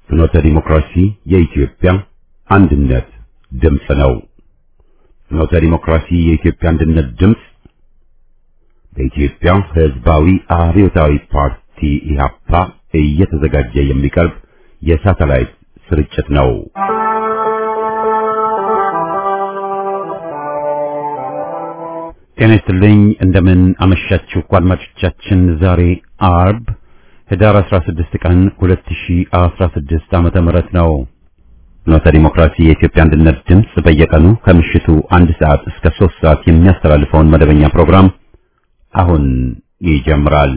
ፍኖተ ዲሞክራሲ የኢትዮጵያ አንድነት ድምፅ ነው። ፍኖተ ዲሞክራሲ የኢትዮጵያ አንድነት ድምፅ በኢትዮጵያ ሕዝባዊ አብዮታዊ ፓርቲ ኢህአፓ እየተዘጋጀ የሚቀርብ የሳተላይት ስርጭት ነው። ጤና ይስጥልኝ። እንደምን አመሻችሁ አድማጮቻችን። ዛሬ አርብ ህዳር 16 ቀን 2016 ዓመተ ምህረት ነው። ፍኖተ ዲሞክራሲ የኢትዮጵያ አንድነት ድምፅ በየቀኑ ከምሽቱ አንድ ሰዓት እስከ 3 ሰዓት የሚያስተላልፈውን መደበኛ ፕሮግራም አሁን ይጀምራል።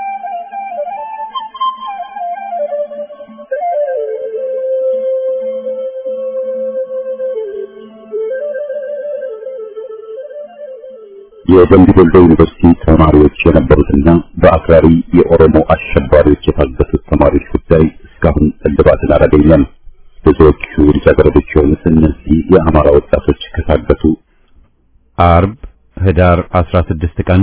የደምቢ ዶሎ ዩኒቨርሲቲ ተማሪዎች የነበሩትና በአክራሪ የኦሮሞ አሸባሪዎች የታገቱት ተማሪዎች ጉዳይ እስካሁን እልባትን አላገኘም። ብዙዎቹ ልጃገረዶች የሆኑት እነዚህ የአማራ ወጣቶች ከታገቱ አርብ ህዳር 16 ቀን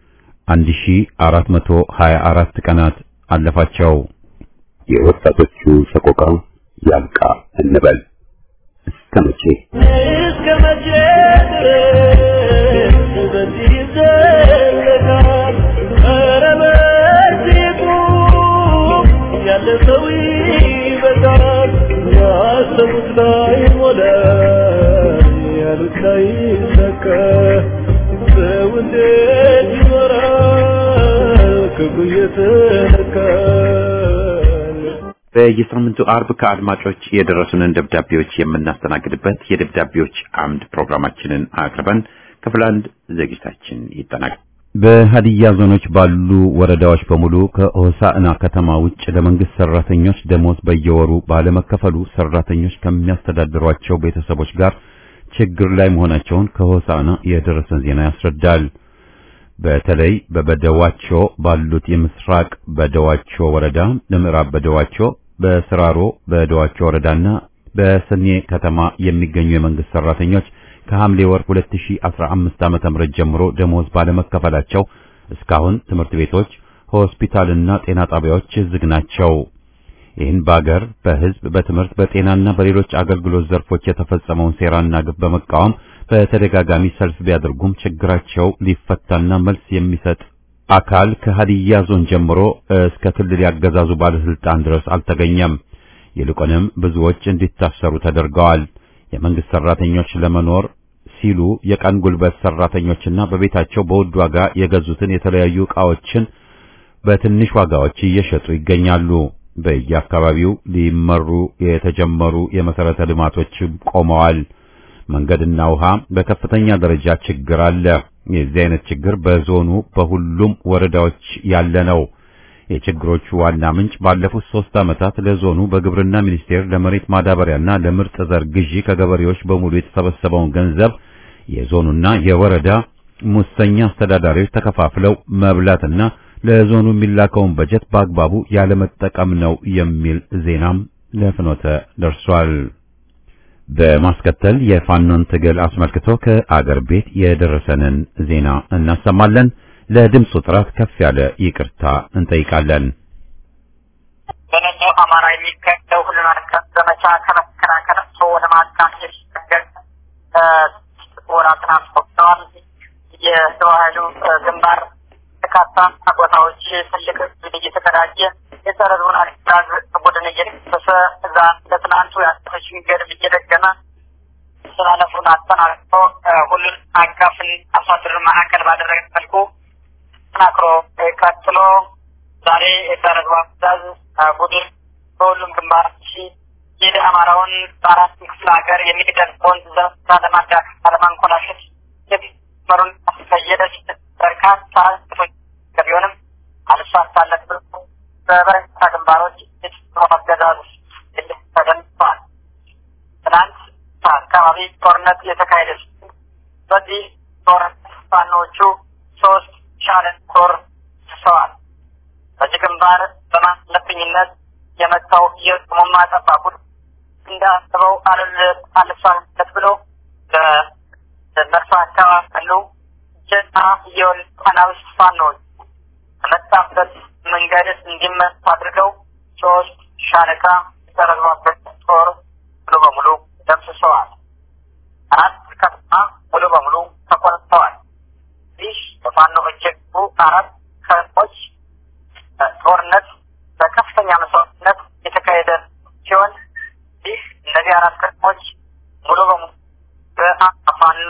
1424 ቀናት አለፋቸው። የወጣቶቹ ሰቆቃ ያልቃ እንበል እስከ መቼ እስከ መቼ ድረስ በዚህ ይዘለቃል? ኧረ በዚህ ቁም፣ ያለ ሰው ይበቃል። ያሰቡት ላይ ሞላ፣ ያሉት ላይ ሰካ። ሰው እንዴት ይኖራል ክብሩ እየተነካል? በየሳምንቱ አርብ ከአድማጮች የደረሱንን ደብዳቤዎች የምናስተናግድበት የደብዳቤዎች አምድ ፕሮግራማችንን አቅርበን ክፍል አንድ ዝግጅታችን ይጠናቀቃል። በሀዲያ ዞኖች ባሉ ወረዳዎች በሙሉ ከሆሳዕና ከተማ ውጭ ለመንግስት ሰራተኞች ደሞዝ በየወሩ ባለመከፈሉ ሰራተኞች ከሚያስተዳድሯቸው ቤተሰቦች ጋር ችግር ላይ መሆናቸውን ከሆሳዕና የደረሰን ዜና ያስረዳል። በተለይ በበደዋቾ ባሉት የምስራቅ በደዋቾ ወረዳ፣ ለምዕራብ በደዋቾ፣ በስራሮ በደዋቾ ወረዳና በሰኔ ከተማ የሚገኙ የመንግስት ሰራተኞች ከሐምሌ ወር 2015 ዓመተ ምህረት ጀምሮ ደሞዝ ባለመከፈላቸው እስካሁን ትምህርት ቤቶች፣ ሆስፒታልና ጤና ጣቢያዎች ዝግ ናቸው። ይህን በአገር በህዝብ በትምህርት በጤናና በሌሎች አገልግሎት ዘርፎች የተፈጸመውን ሴራና ግፍ በመቃወም በተደጋጋሚ ሰልፍ ቢያደርጉም ችግራቸው ሊፈታና መልስ የሚሰጥ አካል ከሀዲያ ዞን ጀምሮ እስከ ክልል ያገዛዙ ባለስልጣን ድረስ አልተገኘም። ይልቁንም ብዙዎች እንዲታሰሩ ተደርገዋል። የመንግስት ሰራተኞች ለመኖር ሲሉ የቀን ጉልበት ሰራተኞችና በቤታቸው በውድ ዋጋ የገዙትን የተለያዩ ዕቃዎችን በትንሽ ዋጋዎች እየሸጡ ይገኛሉ። በየአካባቢው ሊመሩ የተጀመሩ የመሰረተ ልማቶች ቆመዋል። መንገድና ውሃ በከፍተኛ ደረጃ ችግር አለ። የዚህ አይነት ችግር በዞኑ በሁሉም ወረዳዎች ያለ ነው። የችግሮቹ ዋና ምንጭ ባለፉት ሶስት ዓመታት ለዞኑ በግብርና ሚኒስቴር ለመሬት ማዳበሪያና ለምርጥ ዘር ግዢ ከገበሬዎች በሙሉ የተሰበሰበውን ገንዘብ የዞኑና የወረዳ ሙሰኛ አስተዳዳሪዎች ተከፋፍለው መብላትና ለዞኑ የሚላከውን በጀት በአግባቡ ያለመጠቀም ነው የሚል ዜናም ለፍኖተ ደርሷል። በማስከተል የፋኖን ትግል አስመልክቶ ከአገር ቤት የደረሰንን ዜና እናሰማለን። ለድምፁ ጥራት ከፍ ያለ ይቅርታ እንጠይቃለን። በመላው አማራ የሚካሄደው ሁሉን አቀፍ ዘመቻ ከመከላከል እሱ ወደ ማጥቃት የሚሸጋገር ወራትን አስቆጥረዋል። የሰው ኃይሉ ግንባር በርካታ ቦታዎች ትልቅ ድል እየተቀዳጀ የጸረ ህዝቡን አገዛዝ ቡድን እየደመሰሰ እዛ ለትናንቱ የአቶች ገድል እየደገመ ስላለፉን አጠናቅቆ ሁሉን አቀፍን አሳድር ማዕከል ባደረገ መልኩ ተጠናክሮ ቀጥሎ ዛሬ የጸረ ህዝቡ አገዛዝ ቡድን በሁሉም ግንባሮች የደ አማራውን በአራት ክፍለ ሀገር የሚደርሰውን ዘመቻ ለማዳከም ለማንኮላሸት የመሩን አስፈየደች በርካታ ቶች ቢሆንም አልሳካለት ብሎ በበርካታ ግንባሮች የጭሮ አገዛዝ ተደምጠዋል። ትናንት አካባቢ ጦርነት የተካሄደ ሲሆን በዚህ ጦርነት ፋኖቹ ሶስት ሻለን ኮር ስሰዋል። በዚህ ግንባር በማለፍኝነት የመጣው የሞማ ጠባቁት እንዳስበው አልሳለት ብሎ በመርሳ አካባቢ ያሉ ጀና የወል አናብስት ፋኖች ከመጣበት መንገድ እንዲመቱ አድርገው ሶስት ሻለቃ ጸረ ጦርነት በከፍተኛ መስዋዕትነት የተካሄደ ሲሆን ይህ እነዚህ አራት ከተሞች ሙሉ በሙሉ በፋኖ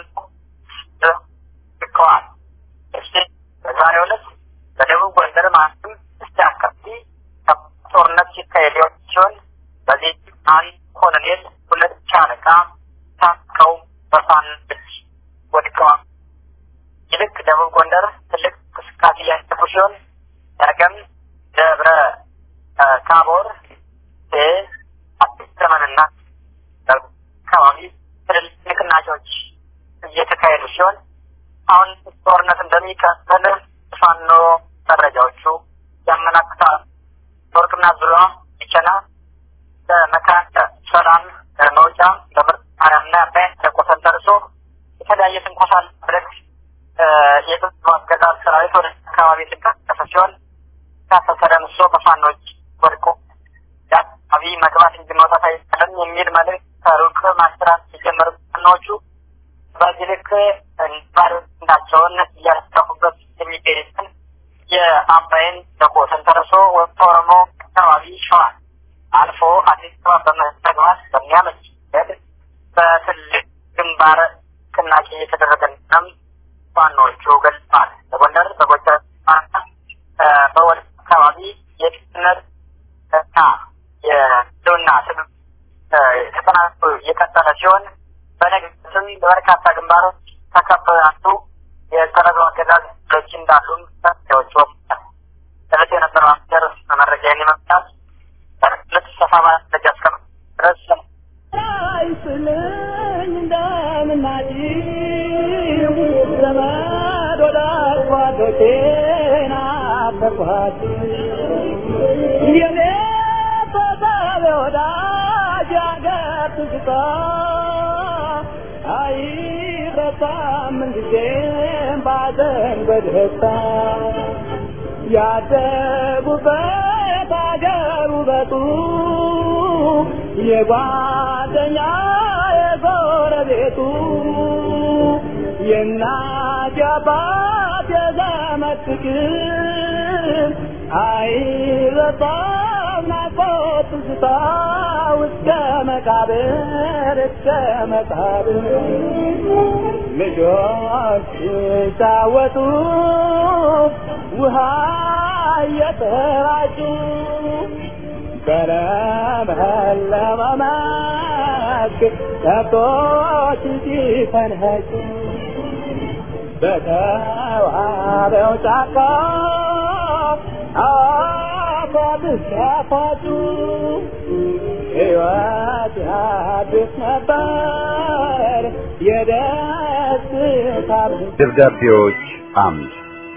ልከዋል። እሺ በዛሬው ዕለት በደቡብ ጎንደር ማለትም እስቲ አካባቢ ጦርነት ሲካሄድ ሲሆን በዚህ አንድ ኮሎኔል ሁለት ሻለቃ ታጥቀው በፋኖ እጅ ወድቀዋል። ይልቅ ደቡብ ጎንደር ትልቅ እንቅስቃሴ እያደረጉ ሲሆን ነገም ደብረ ታቦር አዲስ ዘመንና አካባቢ ትልልቅ ንቅናቄዎች እየተካሄዱ ሲሆን አሁን ጦርነት እንደሚቀጥል ፋኖ መረጃዎቹ ያመላክታል። ወርቅና ዙሪያ ቢቸና በመካከ ሰላም መውጫ በምርጥ ማርያምና አባይ ተቆሰል ደርሶ የተለያየ ትንኮሳ ለማድረግ የጥሩ አገዛዝ ሰራዊት ወደ አካባቢ የተንቀሳቀሰ ሲሆን ካሰሰ ደምሶ በፋኖች ወድቆ የአካባቢ መግባት እንጂ መውጣት አይቻልም የሚል መልዕክት ከሩቅ ማስራት የጀመሩ ፋኖቹ በዚህ ልክ ባርነታቸውን እያስታፉበት የሚገኙትን የአባይን ደቆ ተንተርሶ ወደ ኦሮሞ አካባቢ ሸዋ አልፎ አዲስ አበባ በመግባት በሚያመች በትልቅ ግንባር ንቅናቄ የተደረገ እንደሆነም ፋኖቹ ገልጸዋል። በጎንደር በጎጃም በወደ አካባቢ የድህነት እና የህልውና ትግል ተጠናክሮ የቀጠለ ሲሆን በነገስም በበርካታ ግንባሮች ተከበው ያሉ የተረገው አገዛዝ ሎች እንዳሉም መረጃዎች ወጥተዋል። እለት የነበረው አስገር መረጃ ይመስላል። በርግጥ ሰፋ ማስረጃ እስከ ድረስ አይስልኝ እንደምናጭ ዘመድ ወዳጅ ጓዶቼን አፈርኳት የኔ ተሳቢ ወዳጅ አገር ትዝታ አይረሳም ምንጊዜም ባዘን በደስታ ያደጉበት አገር ውበቱ የጓደኛ የጎረቤቱ የእናት የአባት የዘመድ ፍቅር አይረሳም ናፍቆት ትዝታ እስከ መቃብር እስከ መቃብር ልጆች ሲጫወቱ ውሃ እየተራጩ በለመለመ መስክ ከብቶች ሲፈንህጩ በተዋበው ጫካ አፏት ሲያፋጩ ሕይወት ያድስ ነበር የደስታ ደብዳቤዎች አምድ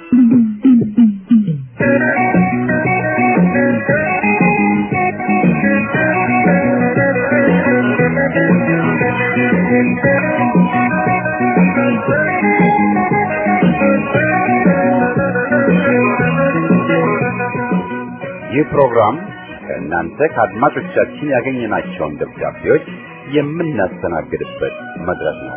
ይህ ፕሮግራም ከእናንተ ከአድማጮቻችን ያገኘናቸውን ደብዳቤዎች የምናስተናግድበት መድረክ ነው።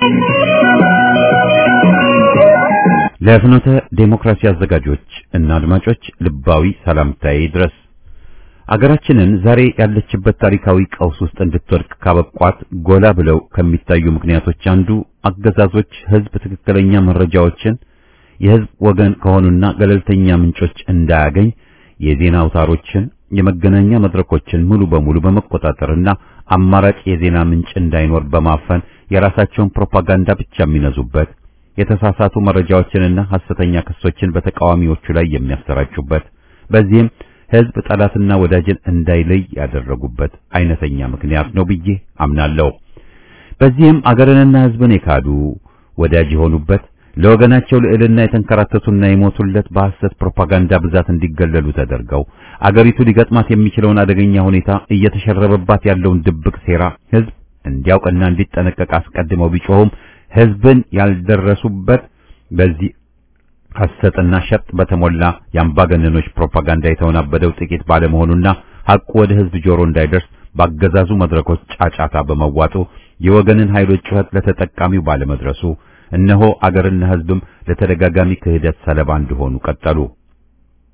ለፍኖተ ዴሞክራሲ አዘጋጆች እና አድማጮች ልባዊ ሰላምታዬ ድረስ አገራችንን ዛሬ ያለችበት ታሪካዊ ቀውስ ውስጥ እንድትወድቅ ካበቋት ጎላ ብለው ከሚታዩ ምክንያቶች አንዱ አገዛዞች ሕዝብ ትክክለኛ መረጃዎችን የሕዝብ ወገን ከሆኑና ገለልተኛ ምንጮች እንዳያገኝ የዜና አውታሮችን፣ የመገናኛ መድረኮችን ሙሉ በሙሉ በመቆጣጠርና አማራጭ የዜና ምንጭ እንዳይኖር በማፈን የራሳቸውን ፕሮፓጋንዳ ብቻ የሚነዙበት የተሳሳቱ መረጃዎችንና ሐሰተኛ ክሶችን በተቃዋሚዎቹ ላይ የሚያሰራጩበት በዚህም ሕዝብ ጠላትና ወዳጅን እንዳይለይ ያደረጉበት አይነተኛ ምክንያት ነው ብዬ አምናለሁ። በዚህም አገርንና ሕዝብን የካዱ ወዳጅ የሆኑበት ለወገናቸው ልዕልና የተንከራተቱና የሞቱለት በሐሰት ፕሮፓጋንዳ ብዛት እንዲገለሉ ተደርገው አገሪቱ ሊገጥማት የሚችለውን አደገኛ ሁኔታ እየተሸረበባት ያለውን ድብቅ ሴራ ሕዝብ እንዲያውቅና እንዲጠነቀቅ አስቀድመው ቢጮሁም ሕዝብን ያልደረሱበት በዚህ ሐሰትና ሸጥ በተሞላ የአምባገነኖች ፕሮፓጋንዳ የተወናበደው ጥቂት ባለመሆኑና ሐቁ ወደ ሕዝብ ጆሮ እንዳይደርስ ባገዛዙ መድረኮች ጫጫታ በመዋጡ የወገንን ኃይሎች ጩኸት ለተጠቃሚው ባለመድረሱ እነሆ አገርና ሕዝብም ለተደጋጋሚ ክህደት ሰለባ እንደሆኑ ቀጠሉ።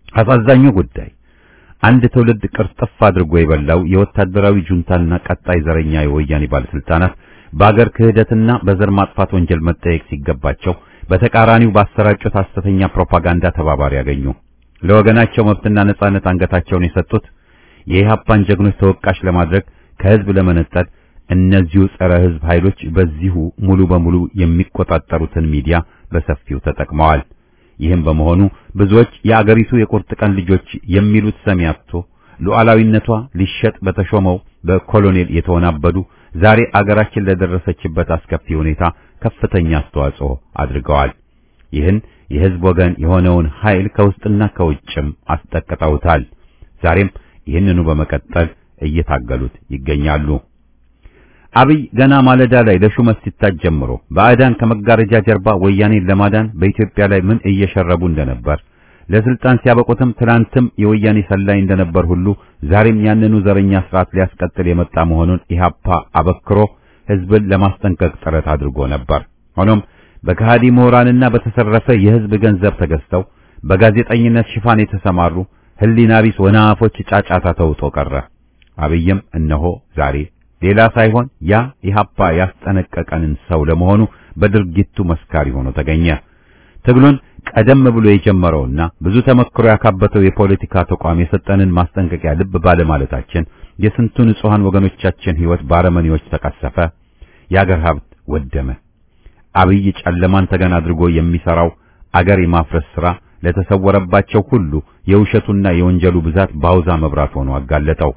አሳዛኙ ጉዳይ አንድ ትውልድ ቅርጥፍ አድርጎ የበላው የወታደራዊ ጁንታና ቀጣይ ዘረኛ የወያኔ ባለስልጣናት በአገር ክህደትና በዘር ማጥፋት ወንጀል መጠየቅ ሲገባቸው በተቃራኒው ባሰራጩት ሐሰተኛ ፕሮፓጋንዳ ተባባሪ ያገኙ። ለወገናቸው መብትና ነጻነት አንገታቸውን የሰጡት የኢህአፓን ጀግኖች ተወቃሽ ለማድረግ ከህዝብ ለመነጠል እነዚሁ ጸረ ህዝብ ኃይሎች በዚሁ ሙሉ በሙሉ የሚቆጣጠሩትን ሚዲያ በሰፊው ተጠቅመዋል። ይህም በመሆኑ ብዙዎች የአገሪቱ የቁርጥ ቀን ልጆች የሚሉት ሰሚ አጥቶ ሉዓላዊነቷ ሊሸጥ በተሾመው በኮሎኔል የተወናበዱ ዛሬ አገራችን ለደረሰችበት አስከፊ ሁኔታ ከፍተኛ አስተዋጽኦ አድርገዋል። ይህን የህዝብ ወገን የሆነውን ኃይል ከውስጥና ከውጭም አስጠቅጠውታል። ዛሬም ይህንኑ በመቀጠል እየታገሉት ይገኛሉ። አብይ ገና ማለዳ ላይ ለሹመት ሲታጭ ጀምሮ ባዕዳን ከመጋረጃ ጀርባ ወያኔን ለማዳን በኢትዮጵያ ላይ ምን እየሸረቡ እንደነበር ለስልጣን ሲያበቁትም ትናንትም የወያኔ ሰላይ እንደነበር ሁሉ ዛሬም ያንኑ ዘረኛ ስርዓት ሊያስቀጥል የመጣ መሆኑን ኢህአፓ አበክሮ ህዝብን ለማስጠንቀቅ ጥረት አድርጎ ነበር። ሆኖም በከሃዲ ምሁራንና በተሰረፈ የህዝብ ገንዘብ ተገዝተው በጋዜጠኝነት ሽፋን የተሰማሩ ህሊና ቢስ ወናፎች ጫጫታ ተውጦ ቀረ። አብይም እነሆ ዛሬ ሌላ ሳይሆን ያ ኢህአፓ ያስጠነቀቀንን ሰው ለመሆኑ በድርጊቱ መስካሪ ሆኖ ተገኘ። ትግሉን ቀደም ብሎ የጀመረውና ብዙ ተመክሮ ያካበተው የፖለቲካ ተቋም የሰጠንን ማስጠንቀቂያ ልብ ባለማለታችን የስንቱ ንጹሐን ወገኖቻችን ህይወት ባረመኔዎች ተቀሰፈ፣ የአገር ሀብት ወደመ። አብይ ጨለማን ተገን አድርጎ የሚሰራው አገር የማፍረስ ሥራ ለተሰወረባቸው ሁሉ የውሸቱና የወንጀሉ ብዛት ባውዛ መብራት ሆኖ አጋለጠው።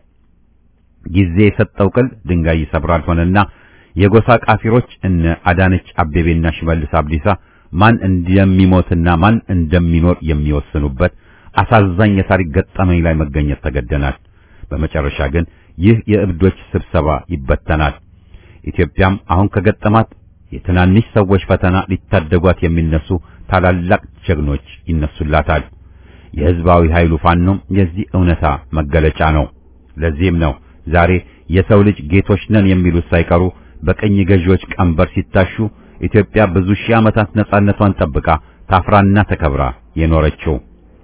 ጊዜ የሰጠው ቅል ድንጋይ ይሰብራል ሆነና የጎሳ ቃፊሮች እነ አዳነች አቤቤና ሽመልስ አብዲሳ ማን እንደሚሞትና ማን እንደሚኖር የሚወስኑበት አሳዛኝ የታሪክ ገጠመኝ ላይ መገኘት ተገደናል። በመጨረሻ ግን ይህ የእብዶች ስብሰባ ይበተናል። ኢትዮጵያም አሁን ከገጠማት የትናንሽ ሰዎች ፈተና ሊታደጓት የሚነሱ ታላላቅ ጀግኖች ይነሱላታል። የህዝባዊ ኃይሉ ፋኖም የዚህ እውነታ መገለጫ ነው። ለዚህም ነው ዛሬ የሰው ልጅ ጌቶች ነን የሚሉት ሳይቀሩ በቀኝ ገዢዎች ቀንበር ሲታሹ ኢትዮጵያ ብዙ ሺህ ዓመታት ነጻነቷን ጠብቃ ታፍራና ተከብራ የኖረችው።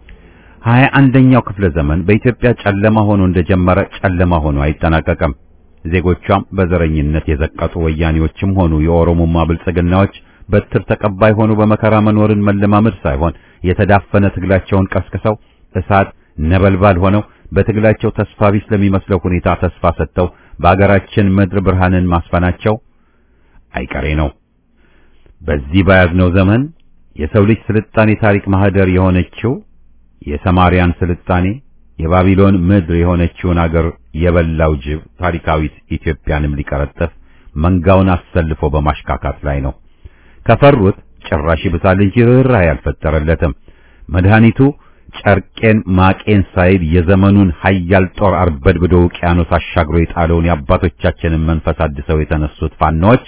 ሀያ አንደኛው ክፍለ ዘመን በኢትዮጵያ ጨለማ ሆኖ እንደጀመረ ጨለማ ሆኖ አይጠናቀቅም። ዜጎቿም በዘረኝነት የዘቀጡ ወያኔዎችም ሆኑ የኦሮሞማ ብልጽግናዎች በትር ተቀባይ ሆኑ በመከራ መኖርን መለማመድ ሳይሆን የተዳፈነ ትግላቸውን ቀስቅሰው እሳት ነበልባል ሆነው በትግላቸው ተስፋ ቢስ ለሚመስለው ሁኔታ ተስፋ ሰጥተው በአገራችን ምድር ብርሃንን ማስፈናቸው አይቀሬ ነው። በዚህ በያዝነው ዘመን የሰው ልጅ ስልጣኔ ታሪክ ማህደር የሆነችው የሰማርያን ስልጣኔ የባቢሎን ምድር የሆነችውን አገር የበላው ጅብ ታሪካዊት ኢትዮጵያንም ሊቀረጥፍ መንጋውን አሰልፎ በማሽካካት ላይ ነው። ከፈሩት ጭራሽ ይብሳል እንጂ ርኅራኄ አልፈጠረለትም። መድኃኒቱ ጨርቄን ማቄን ሳይል የዘመኑን ኃያል ጦር አርበድብዶ ውቅያኖስ አሻግሮ የጣለውን የአባቶቻችንን መንፈስ አድሰው የተነሱት ፋኖች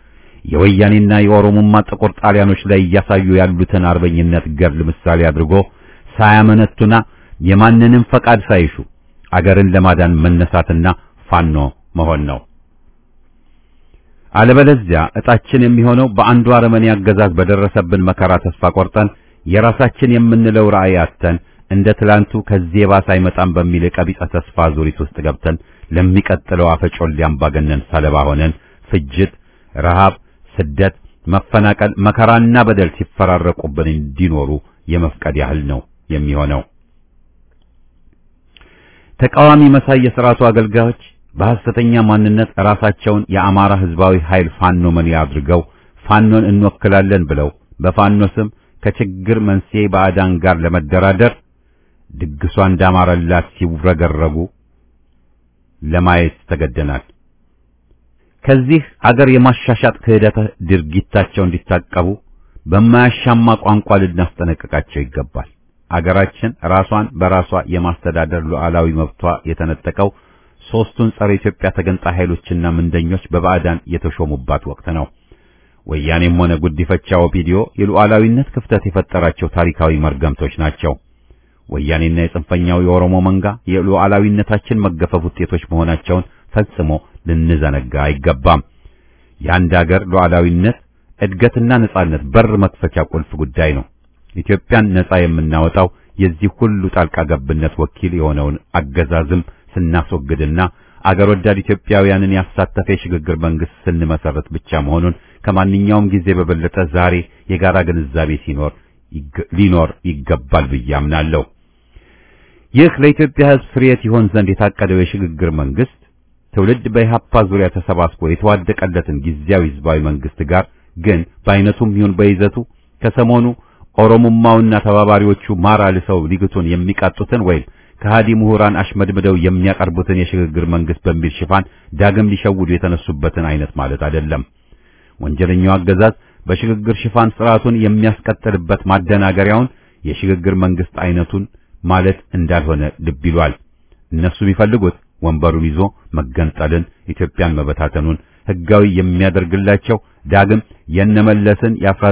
የወያኔና የኦሮሞማ ጥቁር ጣሊያኖች ላይ እያሳዩ ያሉትን አርበኝነት ገድል ምሳሌ አድርጎ ሳያመነቱና የማንንም ፈቃድ ሳይሹ አገርን ለማዳን መነሳትና ፋኖ መሆን ነው። አለበለዚያ እጣችን የሚሆነው በአንዱ አረመኔ አገዛዝ በደረሰብን መከራ ተስፋ ቆርጠን የራሳችን የምንለው ራዕይ አጥተን እንደ ትላንቱ ከዚህ የባሰ አይመጣም በሚል የቀቢጸ ተስፋ ዙሪት ውስጥ ገብተን ለሚቀጥለው አፈጮሌ አምባገነን ሰለባ ሆነን ፍጅት፣ ረሃብ፣ ስደት፣ መፈናቀል፣ መከራና በደል ሲፈራረቁብን እንዲኖሩ የመፍቀድ ያህል ነው የሚሆነው። ተቃዋሚ መሳይ የሥርዓቱ አገልጋዮች በሐሰተኛ ማንነት ራሳቸውን የአማራ ሕዝባዊ ኃይል ፋኖ መሪ አድርገው ፋኖን እንወክላለን ብለው በፋኖ ስም ከችግር መንስኤ ባዕዳን ጋር ለመደራደር ድግሷ እንዳማረላት ሲውረገረጉ ለማየት ተገደናል። ከዚህ አገር የማሻሻጥ ክህደት ድርጊታቸው እንዲታቀቡ በማያሻማ ቋንቋ ልናስጠነቅቃቸው ይገባል። አገራችን ራሷን በራሷ የማስተዳደር ሉዓላዊ መብቷ የተነጠቀው ሦስቱን ጸረ ኢትዮጵያ ተገንጣይ ኃይሎችና ምንደኞች በባዕዳን የተሾሙባት ወቅት ነው። ወያኔም ሆነ ጉዲፈቻ ኦፒዲዮ የሉዓላዊነት ክፍተት የፈጠራቸው ታሪካዊ መርገምቶች ናቸው። ወያኔና የጽንፈኛው የኦሮሞ መንጋ የሉዓላዊነታችን መገፈፍ ውጤቶች መሆናቸውን ፈጽሞ ልንዘነጋ አይገባም። የአንድ አገር ሉዓላዊነት እድገትና ነጻነት በር መክፈቻ ቁልፍ ጉዳይ ነው። ኢትዮጵያን ነጻ የምናወጣው የዚህ ሁሉ ጣልቃ ገብነት ወኪል የሆነውን አገዛዝም ስናስወግድና አገር ወዳድ ኢትዮጵያውያንን ያሳተፈ የሽግግር መንግስት ስንመሰረት ብቻ መሆኑን ከማንኛውም ጊዜ በበለጠ ዛሬ የጋራ ግንዛቤ ሲኖር ሊኖር ይገባል ብዬ አምናለሁ። ይህ ለኢትዮጵያ ሕዝብ ፍሬት ይሆን ዘንድ የታቀደው የሽግግር መንግስት ትውልድ በኢህአፓ ዙሪያ ተሰባስቦ የተዋደቀለትን ጊዜያዊ ህዝባዊ መንግስት ጋር ግን በአይነቱም ይሁን በይዘቱ ከሰሞኑ ኦሮሞማውና ተባባሪዎቹ ማር አልሰው ሊግቱን የሚቃጡትን ወይም ከሃዲ ምሁራን አሽመድምደው የሚያቀርቡትን የሽግግር መንግስት በሚል ሽፋን ዳግም ሊሸውዱ የተነሱበትን አይነት ማለት አይደለም። ወንጀለኛው አገዛዝ በሽግግር ሽፋን ስርዓቱን የሚያስቀጥልበት ማደናገሪያውን የሽግግር መንግስት አይነቱን ማለት እንዳልሆነ ልብ ይሏል። እነሱ ቢፈልጉት ወንበሩን ይዞ መገንጠልን፣ ኢትዮጵያን መበታተኑን ህጋዊ የሚያደርግላቸው ዳግም የነመለስን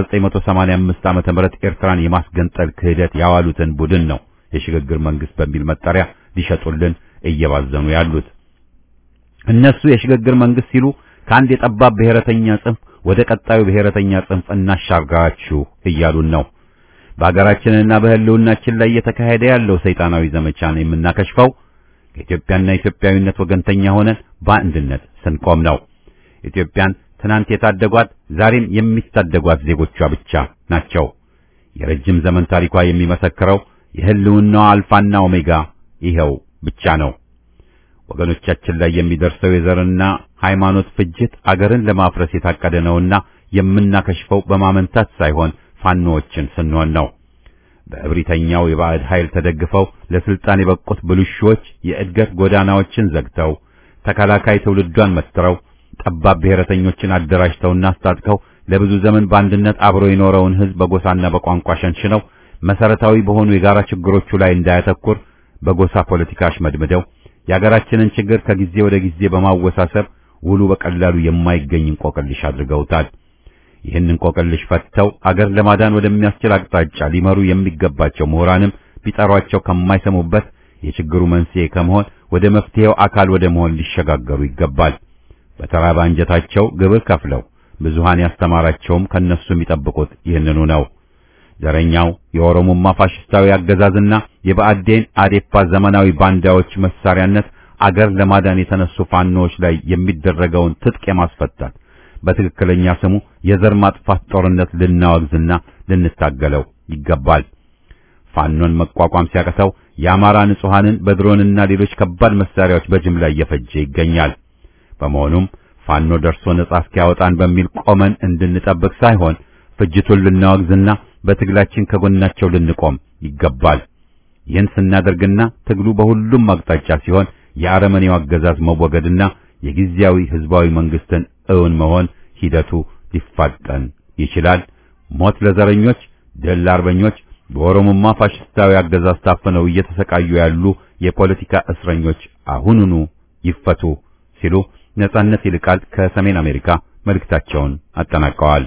የ1985 ዓመተ ምህረት ኤርትራን የማስገንጠል ክህደት ያዋሉትን ቡድን ነው የሽግግር መንግስት በሚል መጠሪያ ሊሸጡልን እየባዘኑ ያሉት። እነሱ የሽግግር መንግስት ሲሉ ከአንድ የጠባብ ብሔረተኛ ጽንፍ ወደ ቀጣዩ ብሔረተኛ ጽንፍ እናሻግራችሁ እያሉን ነው። በአገራችንና በህልውናችን ላይ እየተካሄደ ያለው ሰይጣናዊ ዘመቻን የምናከሽፈው ከኢትዮጵያና ኢትዮጵያዊነት ወገንተኛ ሆነን በአንድነት ስንቆም ነው። ኢትዮጵያን ትናንት የታደጓት ዛሬም የሚታደጓት ዜጎቿ ብቻ ናቸው። የረጅም ዘመን ታሪኳ የሚመሰክረው የህልውናዋ አልፋና ኦሜጋ ይኸው ብቻ ነው። ወገኖቻችን ላይ የሚደርሰው የዘርና ሃይማኖት ፍጅት አገርን ለማፍረስ የታቀደ ነውና የምናከሽፈው በማመንታት ሳይሆን ፋኖዎችን ስንሆን ነው። በእብሪተኛው የባዕድ ኃይል ተደግፈው ለስልጣን የበቁት ብልሹዎች የእድገት ጎዳናዎችን ዘግተው ተከላካይ ትውልዷን መትረው ጠባብ ብሔረተኞችን አደራጅተውና አስታጥቀው ለብዙ ዘመን በአንድነት አብሮ የኖረውን ህዝብ በጎሳና በቋንቋ ሸንሽነው መሰረታዊ በሆኑ የጋራ ችግሮቹ ላይ እንዳያተኩር በጎሳ ፖለቲካ አሽመድምደው የአገራችንን ችግር ከጊዜ ወደ ጊዜ በማወሳሰብ ውሉ በቀላሉ የማይገኝ እንቆቅልሽ አድርገውታል። ይህን እንቆቅልሽ ፈትተው አገር ለማዳን ወደሚያስችል አቅጣጫ ሊመሩ የሚገባቸው ምሁራንም ቢጠሯቸው ከማይሰሙበት የችግሩ መንስኤ ከመሆን ወደ መፍትሄው አካል ወደ መሆን ሊሸጋገሩ ይገባል። በተራባ አንጀታቸው ግብር ከፍለው ብዙሃን ያስተማራቸውም ከነሱ የሚጠብቁት ይህንኑ ነው። ዘረኛው የኦሮሞማ ፋሽስታዊ አገዛዝና የብአዴን አዴፓ ዘመናዊ ባንዳዎች መሳሪያነት አገር ለማዳን የተነሱ ፋኖዎች ላይ የሚደረገውን ትጥቅ የማስፈታት በትክክለኛ ስሙ የዘር ማጥፋት ጦርነት ልናወግዝና ልንታገለው ይገባል። ፋኖን መቋቋም ሲያቅተው የአማራ ንጹሐንን በድሮንና ሌሎች ከባድ መሳሪያዎች በጅምላ እየፈጀ ይገኛል። በመሆኑም ፋኖ ደርሶ ነጻ እስኪያወጣን በሚል ቆመን እንድንጠብቅ ሳይሆን ፍጅቱን ልናወግዝና በትግላችን ከጎናቸው ልንቆም ይገባል። ይህን ስናደርግና ትግሉ በሁሉም አቅጣጫ ሲሆን የአረመኔው አገዛዝ መወገድና የጊዜያዊ ህዝባዊ መንግስትን እውን መሆን ሂደቱ ሊፋጠን ይችላል። ሞት ለዘረኞች፣ ድል ለአርበኞች፣ በኦሮሞማ ፋሽስታዊ አገዛዝ ታፍነው እየተሰቃዩ ያሉ የፖለቲካ እስረኞች አሁኑኑ ይፈቱ ሲሉ ነጻነት ይልቃል ከሰሜን አሜሪካ መልእክታቸውን አጠናቀዋል።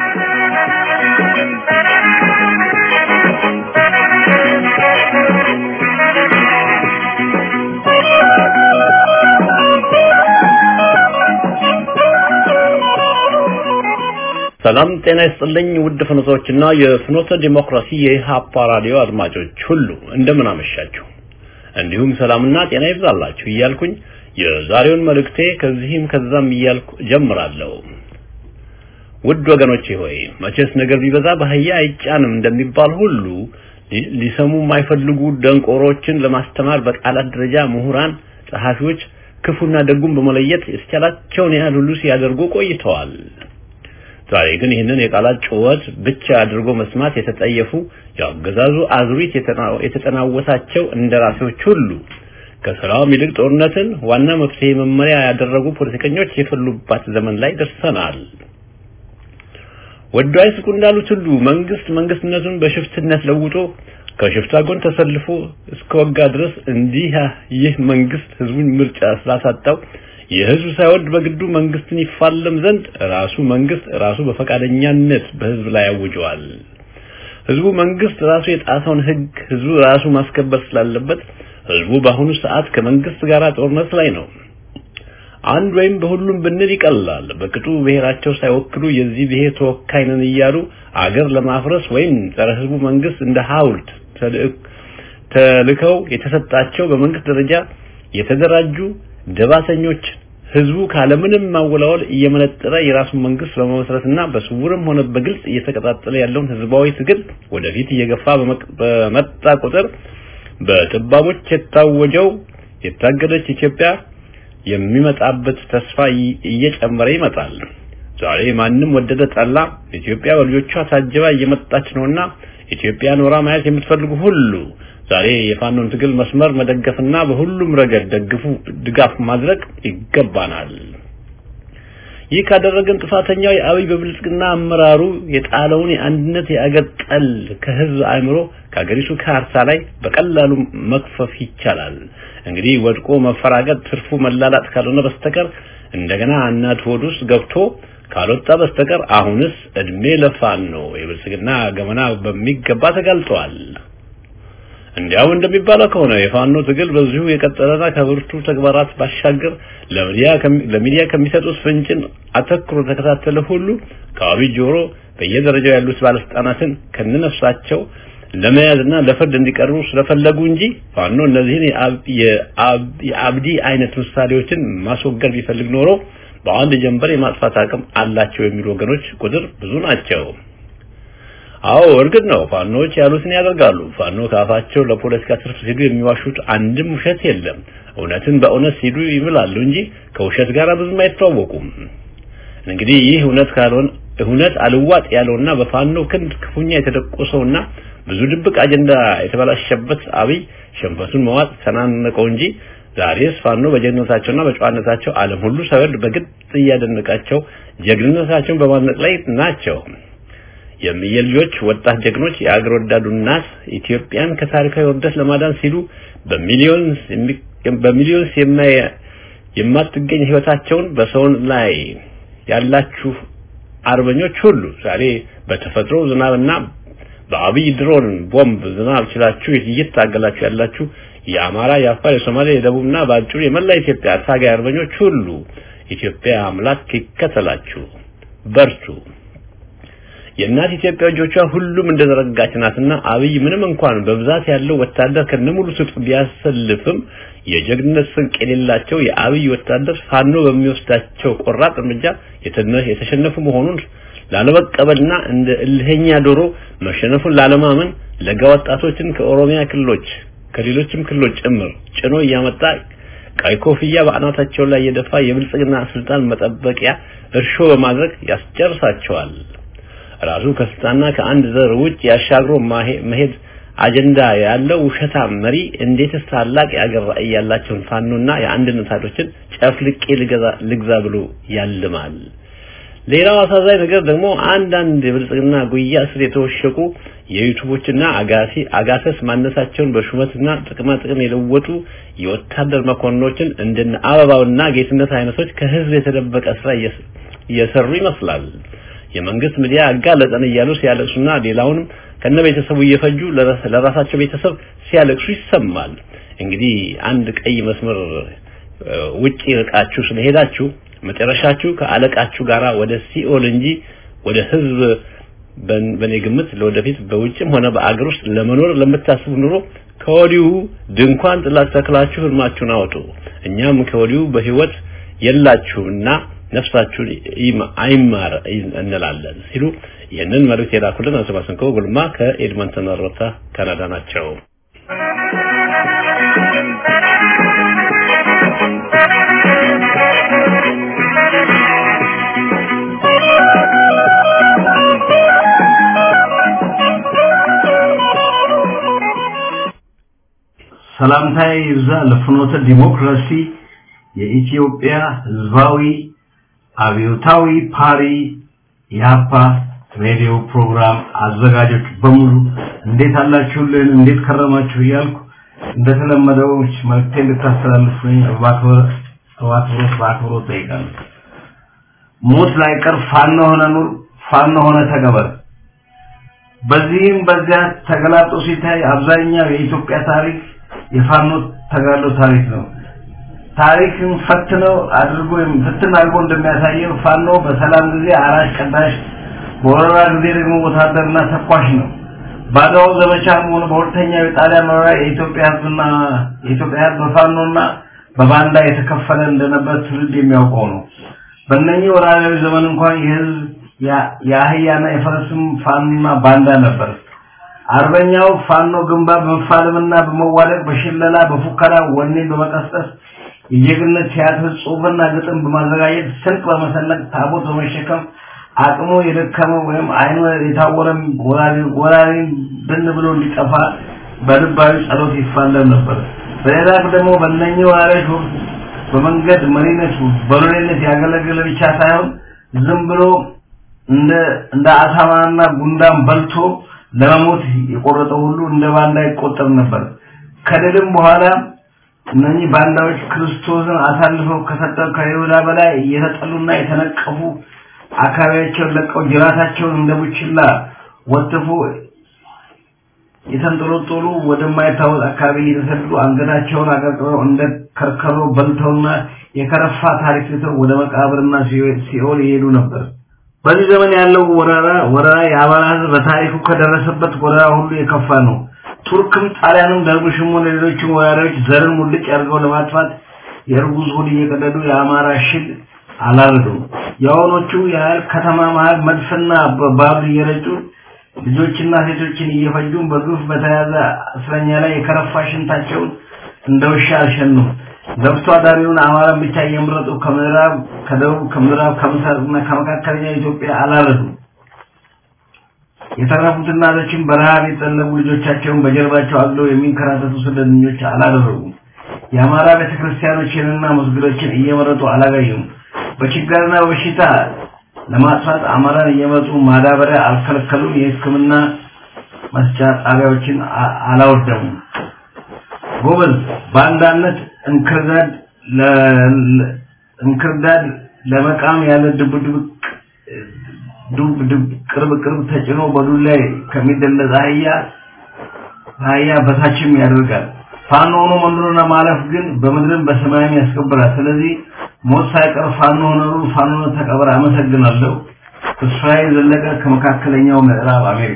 ሰላም ጤና ይስጥልኝ ውድ ፍኖቶችና የፍኖተ ዲሞክራሲ የኢሃፓ ራዲዮ አድማጮች ሁሉ እንደምን አመሻችሁ። እንዲሁም ሰላምና ጤና ይብዛላችሁ እያልኩኝ የዛሬውን መልእክቴ ከዚህም ከዛም እያልኩ ጀምራለሁ። ውድ ወገኖቼ ሆይ መቼስ ነገር ቢበዛ በአህያ አይጫንም እንደሚባል ሁሉ ሊሰሙ የማይፈልጉ ደንቆሮችን ለማስተማር በቃላት ደረጃ ምሁራን፣ ጸሐፊዎች ክፉና ደጉን በመለየት የተቻላቸውን ያህል ሁሉ ሲያደርጉ ቆይተዋል። ዛሬ ግን ይህንን የቃላት ጩኸት ብቻ አድርጎ መስማት የተጠየፉ የአገዛዙ አዙሪት የተጠናወታቸው እንደራሴዎች ሁሉ ከሰላም ይልቅ ጦርነትን ዋና መፍትሄ መመሪያ ያደረጉ ፖለቲከኞች የፈሉባት ዘመን ላይ ደርሰናል። ወዶ አይስቁ እንዳሉት ሁሉ መንግስት መንግስትነቱን በሽፍትነት ለውጦ ከሽፍታ ጎን ተሰልፎ እስከወጋ ድረስ እንዲህ ይህ መንግስት ህዝቡን ምርጫ ስላሳጣው የህዝብ ሳይወድ በግዱ መንግስትን ይፋለም ዘንድ ራሱ መንግስት ራሱ በፈቃደኛነት በህዝብ ላይ ያውጀዋል። ህዝቡ መንግስት ራሱ የጣሰውን ህግ ህዝቡ ራሱ ማስከበር ስላለበት ህዝቡ በአሁኑ ሰዓት ከመንግስት ጋር ጦርነት ላይ ነው። አንድ ወይም በሁሉም ብንል ይቀላል። በቅጡ ብሔራቸው ሳይወክሉ የዚህ ብሔር ተወካይ ነን እያሉ አገር ለማፍረስ ወይም ጸረ ህዝቡ መንግስት እንደ ሐውልት ተልከው የተሰጣቸው በመንግስት ደረጃ የተደራጁ ደባተኞች ህዝቡ ካለምንም ማወላወል እየመነጠረ የራሱን መንግስት በመመስረትና በስውርም ሆነ በግልጽ እየተቀጣጠለ ያለውን ህዝባዊ ትግል ወደፊት እየገፋ በመጣ ቁጥር በጥባቦች የታወጀው የታገደች ኢትዮጵያ የሚመጣበት ተስፋ እየጨመረ ይመጣል። ዛሬ ማንም ወደደ ጠላ ኢትዮጵያ በልጆቿ ታጅባ እየመጣች ነውና ኢትዮጵያ ኖራ ማየት የምትፈልጉ ሁሉ ዛሬ የፋኖን ትግል መስመር መደገፍና በሁሉም ረገድ ደግፉ ድጋፍ ማድረግ ይገባናል። ይህ ካደረገን ጥፋተኛው የአብይ በብልጽግና አመራሩ የጣለውን የአንድነት የአገር ጠል ከህዝብ አእምሮ ከሀገሪቱ ካርታ ላይ በቀላሉ መክፈፍ ይቻላል። እንግዲህ ወድቆ መፈራገጥ ትርፉ መላላጥ ካልሆነ በስተቀር እንደገና እናት ሆድ ውስጥ ገብቶ ካልወጣ በስተቀር አሁንስ እድሜ ለፋኖ ነው። የብልጽግና ገመና በሚገባ ተጋልጧል። እንዲያው እንደሚባለው ከሆነ የፋኖ ትግል በዚሁ የቀጠለና ከብርቱ ተግባራት ባሻገር ለሚዲያ ከሚሰጡት ፍንጭን አተኩሮ ተከታተለ ሁሉ ከአብይ ጆሮ በየደረጃው ያሉት ባለስልጣናትን ከነነፍሳቸው ለመያዝና ለፍርድ እንዲቀርቡ ስለፈለጉ እንጂ ፋኖ እነዚህን የአብዲ አይነት ምሳሌዎችን ማስወገድ ቢፈልግ ኖሮ በአንድ ጀንበር የማጥፋት አቅም አላቸው የሚሉ ወገኖች ቁጥር ብዙ ናቸው። አዎ እርግጥ ነው ፋኖች ያሉትን ያደርጋሉ። ፋኖ ካፋቸው ለፖለቲካ ትርፍ ሲሉ የሚዋሹት አንድም ውሸት የለም። እውነትን በእውነት ሲሉ ይምላሉ እንጂ ከውሸት ጋር ብዙም አይተዋወቁም። እንግዲህ ይህ እውነት ካልሆነ እውነት አልዋጥ ያለውና በፋኖ ክንድ ክፉኛ የተደቆሰውና ብዙ ድብቅ አጀንዳ የተበላሸበት አብይ ሸንፈቱን መዋጥ ተናነቀው እንጂ ዛሬስ ፋኖ በጀግንነታቸውና በጨዋነታቸው ዓለም ሁሉ ሳይወድ በግድ እያደነቃቸው ጀግንነታቸውን በማድነቅ ላይ ናቸው። የልጆች ወጣት ጀግኖች የአገር ወዳዱ እናት ኢትዮጵያን ከታሪካዊ ውርደት ለማዳን ሲሉ በሚሊዮንስ በሚሊዮንስ የማትገኝ ህይወታቸውን በሰውን ላይ ያላችሁ አርበኞች ሁሉ ዛሬ በተፈጥሮ ዝናብና በአብይ ድሮን ቦምብ ዝናብ ችላችሁ እየታገላችሁ ያላችሁ የአማራ፣ የአፋር፣ የሶማሌ፣ የደቡብና በአጭሩ የመላ ኢትዮጵያ ታጋይ አርበኞች ሁሉ ኢትዮጵያ አምላክ ይከተላችሁ፣ በርቱ። የእናት ኢትዮጵያ ልጆቿ ሁሉም እንደዘረጋች ናትና አብይ ምንም እንኳን በብዛት ያለው ወታደር ከነሙሉ ትጥቅ ቢያሰልፍም የጀግንነት ስንቅ የሌላቸው የአብይ ወታደር ፋኖ በሚወስዳቸው ቆራጥ እርምጃ የተሸነፉ መሆኑን ላለመቀበልና እንደ እልህኛ ዶሮ መሸነፉን ላለማመን ለጋ ወጣቶችን ከኦሮሚያ ክልሎች ከሌሎችም ክልሎች ጭምር ጭኖ እያመጣ ቀይ ኮፍያ በአናታቸው ላይ የደፋ የብልጽግና ስልጣን መጠበቂያ እርሾ በማድረግ ያስጨርሳቸዋል። ራሱ ከስልጣንና ከአንድ ዘር ውጭ ያሻግሮ መሄድ አጀንዳ ያለው ውሸታም መሪ እንዴትስ ታላቅ የአገር ራዕይ ያላቸውን ፋኖና የአንድነት ኃይሎችን ጨፍልቄ ልግዛ ብሎ ያልማል። ሌላው አሳዛኝ ነገር ደግሞ አንዳንድ የብልጽግና ጉያ ስር የተወሸቁ የዩቱቦችና አጋሲ አጋሰስ ማነሳቸውን በሹመትና ጥቅማ ጥቅም የለወጡ የወታደር መኮንኖችን እንደነ አበባውና ጌትነት አይነቶች ከህዝብ የተደበቀ ስራ እየሰሩ ይመስላል። የመንግስት ሚዲያ አጋለጠን እያሉ ሲያለቅሱና ሌላውንም ከነ ቤተሰቡ እየፈጁ ለራሳቸው ቤተሰብ ሲያለቅሱ ይሰማል። እንግዲህ አንድ ቀይ መስመር ውጪ ርቃችሁ ስለሄዳችሁ መጨረሻችሁ ከአለቃችሁ ጋራ ወደ ሲኦል እንጂ ወደ ህዝብ በኔ ግምት ለወደፊት በውጭም ሆነ በአገር ውስጥ ለመኖር ለምታስቡ ኑሮ ከወዲሁ ድንኳን ጥላ ተክላችሁ ህልማችሁን አውጡ። እኛም ከወዲሁ በህይወት የላችሁና ነፍሳችሁን አይማር እንላለን ሲሉ ይህንን መልእክት የላኩልን አቶ ማሰንቆ ጉልማ ከኤድመንተን አሮታ ካናዳ ናቸው። ሰላምታዬ ይብዛ ለፍኖተ ዲሞክራሲ የኢትዮጵያ ህዝባዊ አብዮታዊ ፓሪ የሀፓ ሬዲዮ ፕሮግራም አዘጋጆች በሙሉ እንዴት አላችሁልን? እንዴት ከረማችሁ? እያልኩ እንደተለመደው መልዕክቴን ልታስተላልፉኝ በአክብሮት በአክብሮት ጠይቃለሁ። ሞት ላይቀር ፋኖ ሆነ ኑር፣ ፋኖ ሆነ ተገበር። በዚህም በዚያ ተገላጦ ሲታይ አብዛኛው የኢትዮጵያ ታሪክ የፋኖ ተጋድሎ ታሪክ ነው። ታሪክን ፈትነው አድርጎ ፍትን አድርጎ እንደሚያሳየው ፋኖ በሰላም ጊዜ አራሽ ቀዳሽ፣ በወረራ ጊዜ ደግሞ ወታደርና ተኳሽ ነው። በአድዋው ዘመቻም ሆነ በሁለተኛው የጣሊያን ወረራ የኢትዮጵያ ህዝብና የኢትዮጵያ ህዝብ በፋኖና በባንዳ የተከፈለ እንደነበር ትውልድ የሚያውቀው ነው። በእነኚህ ወራሪያዊ ዘመን እንኳን የህዝብ የአህያና የፈረስም ፋኖና ባንዳ ነበር። አርበኛው ፋኖ ግንባር በመፋለምና በመዋደቅ በሽለላ በፉከራ ወኔን በመቀስቀስ የጀግንነት ቲያትር ጽሑፍና ግጥም በማዘጋጀት ስንቅ በመሰነቅ ታቦት በመሸከም አቅሙ የደከመ ወይም አይኑ የታወረ ወራሪን ብን ብሎ እንዲጠፋ በልባዊ ጸሎት ይፋለም ነበር። በሌላ ደግሞ በእነኚህ ወራሪዎች ወቅት በመንገድ መሪነት በሎሌነት ያገለገለ ብቻ ሳይሆን ዝም ብሎ እንደ እንደ አሳማና ጉንዳን በልቶ ለመሞት የቆረጠ ሁሉ እንደ ባንዳ ይቆጠር ነበር። ከድልም በኋላ እነኚህ ባንዳዎች ክርስቶስን አሳልፈው ከሰጠው ከይሁዳ በላይ እየተጠሉና የተነቀፉ አካባቢያቸውን ለቀው ጅራታቸውን እንደ ቡችላ ወትፎ የተንጠለጠሉ ወደማይታወቅ አካባቢ እየተሰደዱ አንገታቸውን አቀርቅረው እንደ ከርከሮ በልተውና የከረፋ ታሪክ ትተው ወደ መቃብርና ሲኦል ይሄዱ ነበር። በዚህ ዘመን ያለው ወረራ ወረራ የአማራ ሕዝብ በታሪኩ ከደረሰበት ወረራ ሁሉ የከፋ ነው። ቱርክም ጣሊያንም ደርቡሽም ሆነ ሌሎችም ወራሪዎች ዘርን ሙልጭ አድርገው ለማጥፋት የእርጉዝ ሆድ እየቀደዱ የአማራ ሽል አላረዱም። የአሁኖቹ ያህል ከተማ መሀል መድፍና ባብል እየረጩ ልጆችና ሴቶችን እየፈጁ በግፍ በተያዘ እስረኛ ላይ የከረፋ ሽንታቸውን እንደ ውሻ አልሸኑም። ገብቶ አዳሪውን አማራን ብቻ እየመረጡ ከምዕራብ ከደቡብ ከምዕራብ ከምስራቅና ከመካከለኛ ኢትዮጵያ አላረዱም። የተረፉት እናቶችን በረሃብ የጠለቡ ልጆቻቸውን በጀርባቸው አግለው የሚንከራተቱ ስደተኞች አላደረጉም። የአማራ ቤተክርስቲያኖችንና መስጊዶችን እየመረጡ አላጋዩም። በችግርና በሽታ ለማጥፋት አማራን እየመጡ ማዳበሪያ አልከለከሉም። የሕክምና መስጫ ጣቢያዎችን አላወደሙም። ጎበዝ በአንዳነት እንክርዳድ እንክርዳድ ለመቃም ያለ ድብድብ ዱብ ዱብ ቅርብ ቅርብ ተጭኖ በዱር ላይ ከሚደለዝ አህያ አህያ በታችም ያደርጋል። ፋኖ ሆኖ መኖርና ማለፍ ግን በምድርም በሰማይም ያስከብራል። ስለዚህ ሞት ሳይቀር ፋኖ ሆነሩ ፋኖ ተቀበረ። አመሰግናለሁ። እስራኤል ዘለቀ ከመካከለኛው ምዕራብ አሜሪካ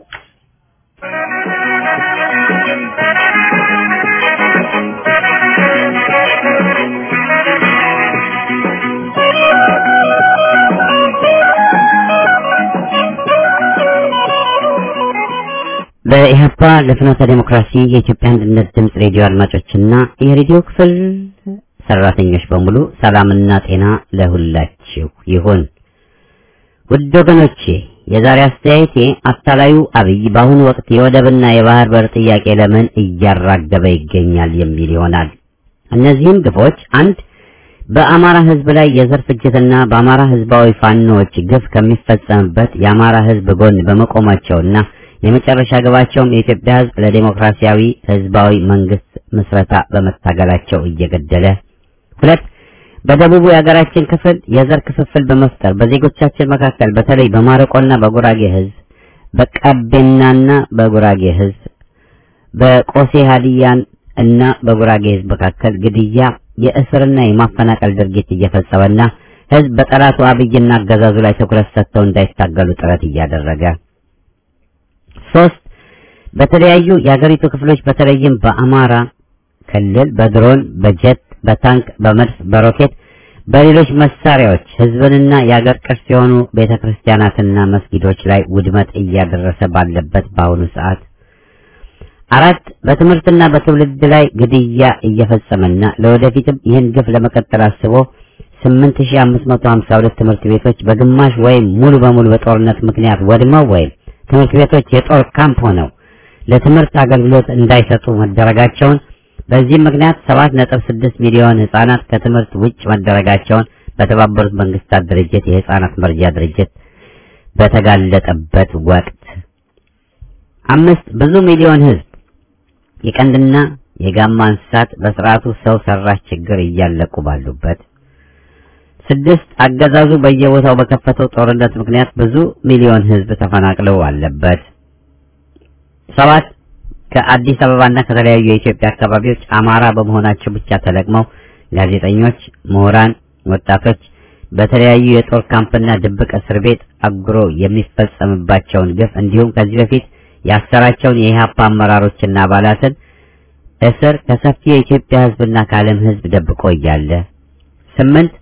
በኢህአፓ ለፍኖተ ዴሞክራሲ የኢትዮጵያ አንድነት ድምፅ ሬዲዮ አድማጮችና የሬዲዮ ክፍል ሰራተኞች በሙሉ ሰላምና ጤና ለሁላችሁ ይሁን። ውድ ወገኖቼ የዛሬ አስተያየቴ አታላዩ አብይ በአሁኑ ወቅት የወደብና የባህር በር ጥያቄ ለምን እያራገበ ይገኛል የሚል ይሆናል። እነዚህም ግፎች አንድ በአማራ ህዝብ ላይ የዘር ፍጅትና በአማራ ህዝባዊ ፋኖዎች ግፍ ከሚፈጸምበት የአማራ ህዝብ ጎን በመቆማቸውና የመጨረሻ ግባቸውም የኢትዮጵያ ህዝብ ለዴሞክራሲያዊ ህዝባዊ መንግስት ምስረታ በመታገላቸው እየገደለ ሁለት በደቡቡ የሀገራችን ክፍል የዘር ክፍፍል በመፍጠር በዜጎቻችን መካከል በተለይ በማረቆና በጉራጌ ህዝብ በቀቤናና በጉራጌ ህዝብ በቆሴ ሀዲያን እና በጉራጌ ህዝብ መካከል ግድያ፣ የእስርና የማፈናቀል ድርጊት እየፈጸመና ህዝብ በጠላቱ አብይና አገዛዙ ላይ ትኩረት ሰጥተው እንዳይታገሉ ጥረት እያደረገ ሶስት በተለያዩ የሀገሪቱ ክፍሎች በተለይም በአማራ ክልል በድሮን፣ በጀት፣ በታንክ፣ በመድፍ፣ በሮኬት፣ በሌሎች መሳሪያዎች ህዝብንና የአገር ቅርስ የሆኑ ቤተክርስቲያናትና መስጊዶች ላይ ውድመት እያደረሰ ባለበት በአሁኑ ሰዓት አራት በትምህርትና በትውልድ ላይ ግድያ እየፈጸመና ለወደፊትም ይህን ግፍ ለመቀጠል አስቦ 8552 ትምህርት ቤቶች በግማሽ ወይም ሙሉ በሙሉ በጦርነት ምክንያት ወድመው ወይም ትምህርት ቤቶች የጦር ካምፕ ሆነው ለትምህርት አገልግሎት እንዳይሰጡ መደረጋቸውን በዚህም ምክንያት 7.6 ሚሊዮን ህጻናት ከትምህርት ውጭ መደረጋቸውን በተባበሩት መንግስታት ድርጅት የህፃናት መርጃ ድርጅት በተጋለጠበት ወቅት አምስት ብዙ ሚሊዮን ህዝብ የቀንድና የጋማ እንስሳት በስርዓቱ ሰው ሰራሽ ችግር እያለቁ ባሉበት ስድስት አገዛዙ በየቦታው በከፈተው ጦርነት ምክንያት ብዙ ሚሊዮን ህዝብ ተፈናቅለው አለበት። ሰባት ከአዲስ አበባና ከተለያዩ የኢትዮጵያ አካባቢዎች አማራ በመሆናቸው ብቻ ተለቅመው ጋዜጠኞች፣ ምሁራን፣ ወጣቶች በተለያዩ የጦር ካምፕና ድብቅ እስር ቤት አጉሮ የሚፈጸምባቸውን ግፍ እንዲሁም ከዚህ በፊት ያሰራቸውን የኢህአፓ አመራሮችና አባላትን እስር ከሰፊ የኢትዮጵያ ህዝብና ከዓለም ህዝብ ደብቆ እያለ ስምንት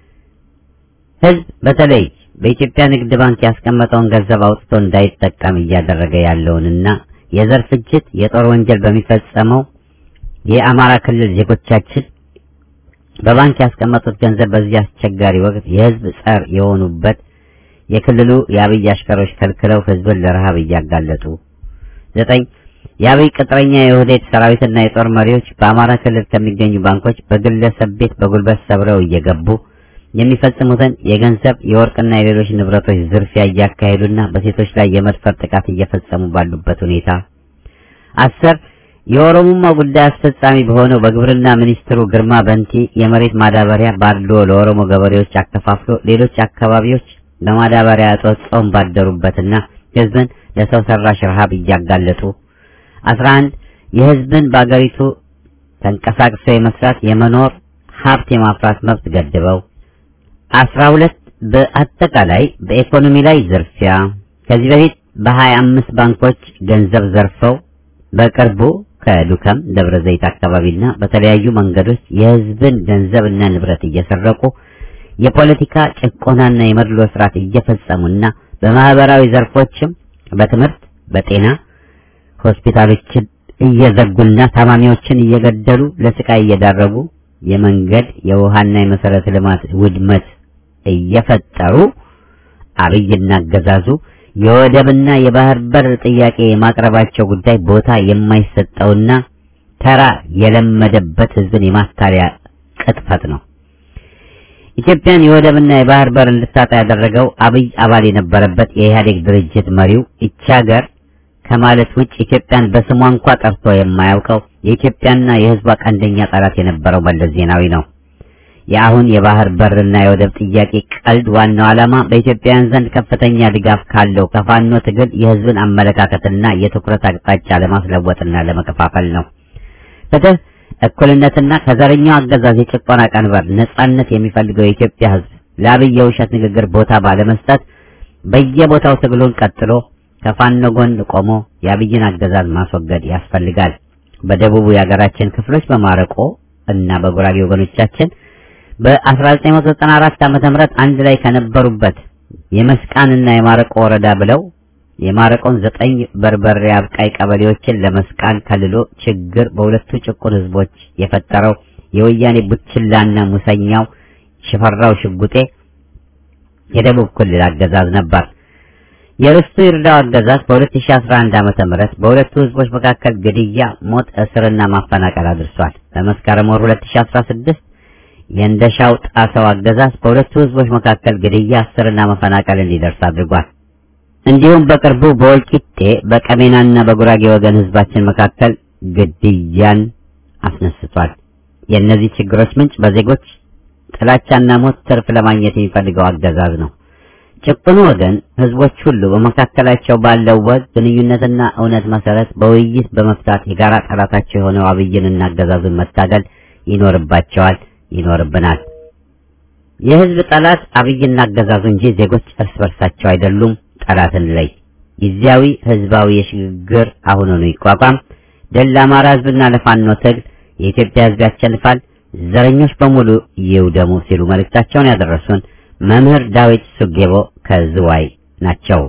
ህዝብ በተለይ በኢትዮጵያ ንግድ ባንክ ያስቀመጠውን ገንዘብ አውጥቶ እንዳይጠቀም እያደረገ ያለውንና የዘር ፍጅት፣ የጦር ወንጀል በሚፈጸመው የአማራ ክልል ዜጎቻችን በባንክ ያስቀመጡት ገንዘብ በዚህ አስቸጋሪ ወቅት የህዝብ ጸር የሆኑበት የክልሉ የአብይ አሽከሮች ከልክለው ህዝብን ለረሃብ እያጋለጡ ዘጠኝ የአብይ ቅጥረኛ የኦህዴድ ሰራዊትና የጦር መሪዎች በአማራ ክልል ከሚገኙ ባንኮች በግለሰብ ቤት በጉልበት ሰብረው እየገቡ የሚፈጽሙትን የገንዘብ የወርቅና የሌሎች ንብረቶች ዝርፊያ እያካሄዱና በሴቶች ላይ የመድፈር ጥቃት እየፈጸሙ ባሉበት ሁኔታ አስር የኦሮሞማ ጉዳይ አስፈጻሚ በሆነው በግብርና ሚኒስትሩ ግርማ በንቲ የመሬት ማዳበሪያ ባድሎ ለኦሮሞ ገበሬዎች አከፋፍሎ ሌሎች አካባቢዎች በማዳበሪያ እጦት ጾም ባደሩበትና ህዝብን ለሰው ሰራሽ ረሃብ እያጋለጡ አስራ አንድ የህዝብን በአገሪቱ ተንቀሳቅሶ የመስራት የመኖር ሀብት የማፍራት መብት ገድበው አስራ ሁለት በአጠቃላይ በኢኮኖሚ ላይ ዝርፊያ ከዚህ በፊት በሀያ አምስት ባንኮች ገንዘብ ዘርፈው በቅርቡ ከዱከም ደብረ ዘይት አካባቢና በተለያዩ መንገዶች የህዝብን ገንዘብና ንብረት እየሰረቁ የፖለቲካ ጭቆናና የመድሎ ስርዓት እየፈጸሙና በማህበራዊ ዘርፎችም በትምህርት፣ በጤና ሆስፒታሎችን እየዘጉና ታማሚዎችን እየገደሉ ለስቃይ እየዳረጉ የመንገድ የውሃና የመሰረተ ልማት ውድመት እየፈጠሩ አብይና አገዛዙ የወደብና የባህር በር ጥያቄ የማቅረባቸው ጉዳይ ቦታ የማይሰጠውና ተራ የለመደበት ህዝብን የማታለያ ቅጥፈት ነው። ኢትዮጵያን የወደብና የባህር በር እንድታጣ ያደረገው አብይ አባል የነበረበት የኢህአዴግ ድርጅት መሪው ይቺ ሀገር ከማለት ውጭ ኢትዮጵያን በስሟ እንኳ ጠርቶ የማያውቀው የኢትዮጵያና የህዝቧ ቀንደኛ ጠላት የነበረው መለስ ዜናዊ ነው። የአሁን የባህር በርና የወደብ ጥያቄ ቀልድ ዋናው ዓላማ በኢትዮጵያውያን ዘንድ ከፍተኛ ድጋፍ ካለው ከፋኖ ትግል የህዝብን አመለካከትና የትኩረት አቅጣጫ ለማስለወጥና ለመከፋፈል ነው። ፍትህ፣ እኩልነትና ከዘረኛው አገዛዝ የጭቆና ቀንበር ነጻነት የሚፈልገው የኢትዮጵያ ህዝብ ለአብይ የውሸት ንግግር ቦታ ባለመስጠት በየቦታው ትግሉን ቀጥሎ ከፋኖ ጎን ቆሞ የአብይን አገዛዝ ማስወገድ ያስፈልጋል። በደቡቡ የሀገራችን ክፍሎች በማረቆ እና በጉራጌ ወገኖቻችን በ1994 ዓመተ ምህረት አንድ ላይ ከነበሩበት የመስቃንና የማረቆ ወረዳ ብለው የማረቆን ዘጠኝ በርበሬ አብቃይ ቀበሌዎችን ለመስቃን ከልሎ ችግር በሁለቱ ጭቁን ህዝቦች የፈጠረው የወያኔ ቡችላና ሙሰኛው ሽፈራው ሽጉጤ የደቡብ ክልል አገዛዝ ነበር። የርስቱ ይርዳው አገዛዝ በ2011 ዓመተ ምህረት በሁለቱ ህዝቦች መካከል ግድያ፣ ሞት፣ እስርና ማፈናቀል አድርሷል። በመስከረም ወር 2016 የእንደሻው ጣሰው አገዛዝ በሁለቱ ህዝቦች መካከል ግድያ፣ እስርና መፈናቀል እንዲደርስ አድርጓል። እንዲሁም በቅርቡ በወልቂጤ በቀሜናና በጉራጌ ወገን ህዝባችን መካከል ግድያን አስነስቷል። የእነዚህ ችግሮች ምንጭ በዜጎች ጥላቻና ሞት ትርፍ ለማግኘት የሚፈልገው አገዛዝ ነው። ጭቁኑ ወገን ህዝቦች ሁሉ በመካከላቸው ባለው ወግ ግንኙነትና እውነት መሰረት በውይይት በመፍታት የጋራ ጠላታቸው የሆነው አብይንና አገዛዙን መታገል ይኖርባቸዋል፣ ይኖርብናል። የህዝብ ጠላት አብይና አገዛዙ እንጂ ዜጎች እርስ በርሳቸው አይደሉም። ጠላትን ለይ። ጊዜያዊ ህዝባዊ የሽግግር አሁኑኑ ይቋቋም። ድል ለአማራ ህዝብና ለፋኖ ትግል። የኢትዮጵያ ህዝብ ያሸንፋል። ዘረኞች በሙሉ ይውደሙ ሲሉ መልእክታቸውን ያደረሱን መምህር ዳዊት ሱጌቦ ከዝዋይ ናቸው።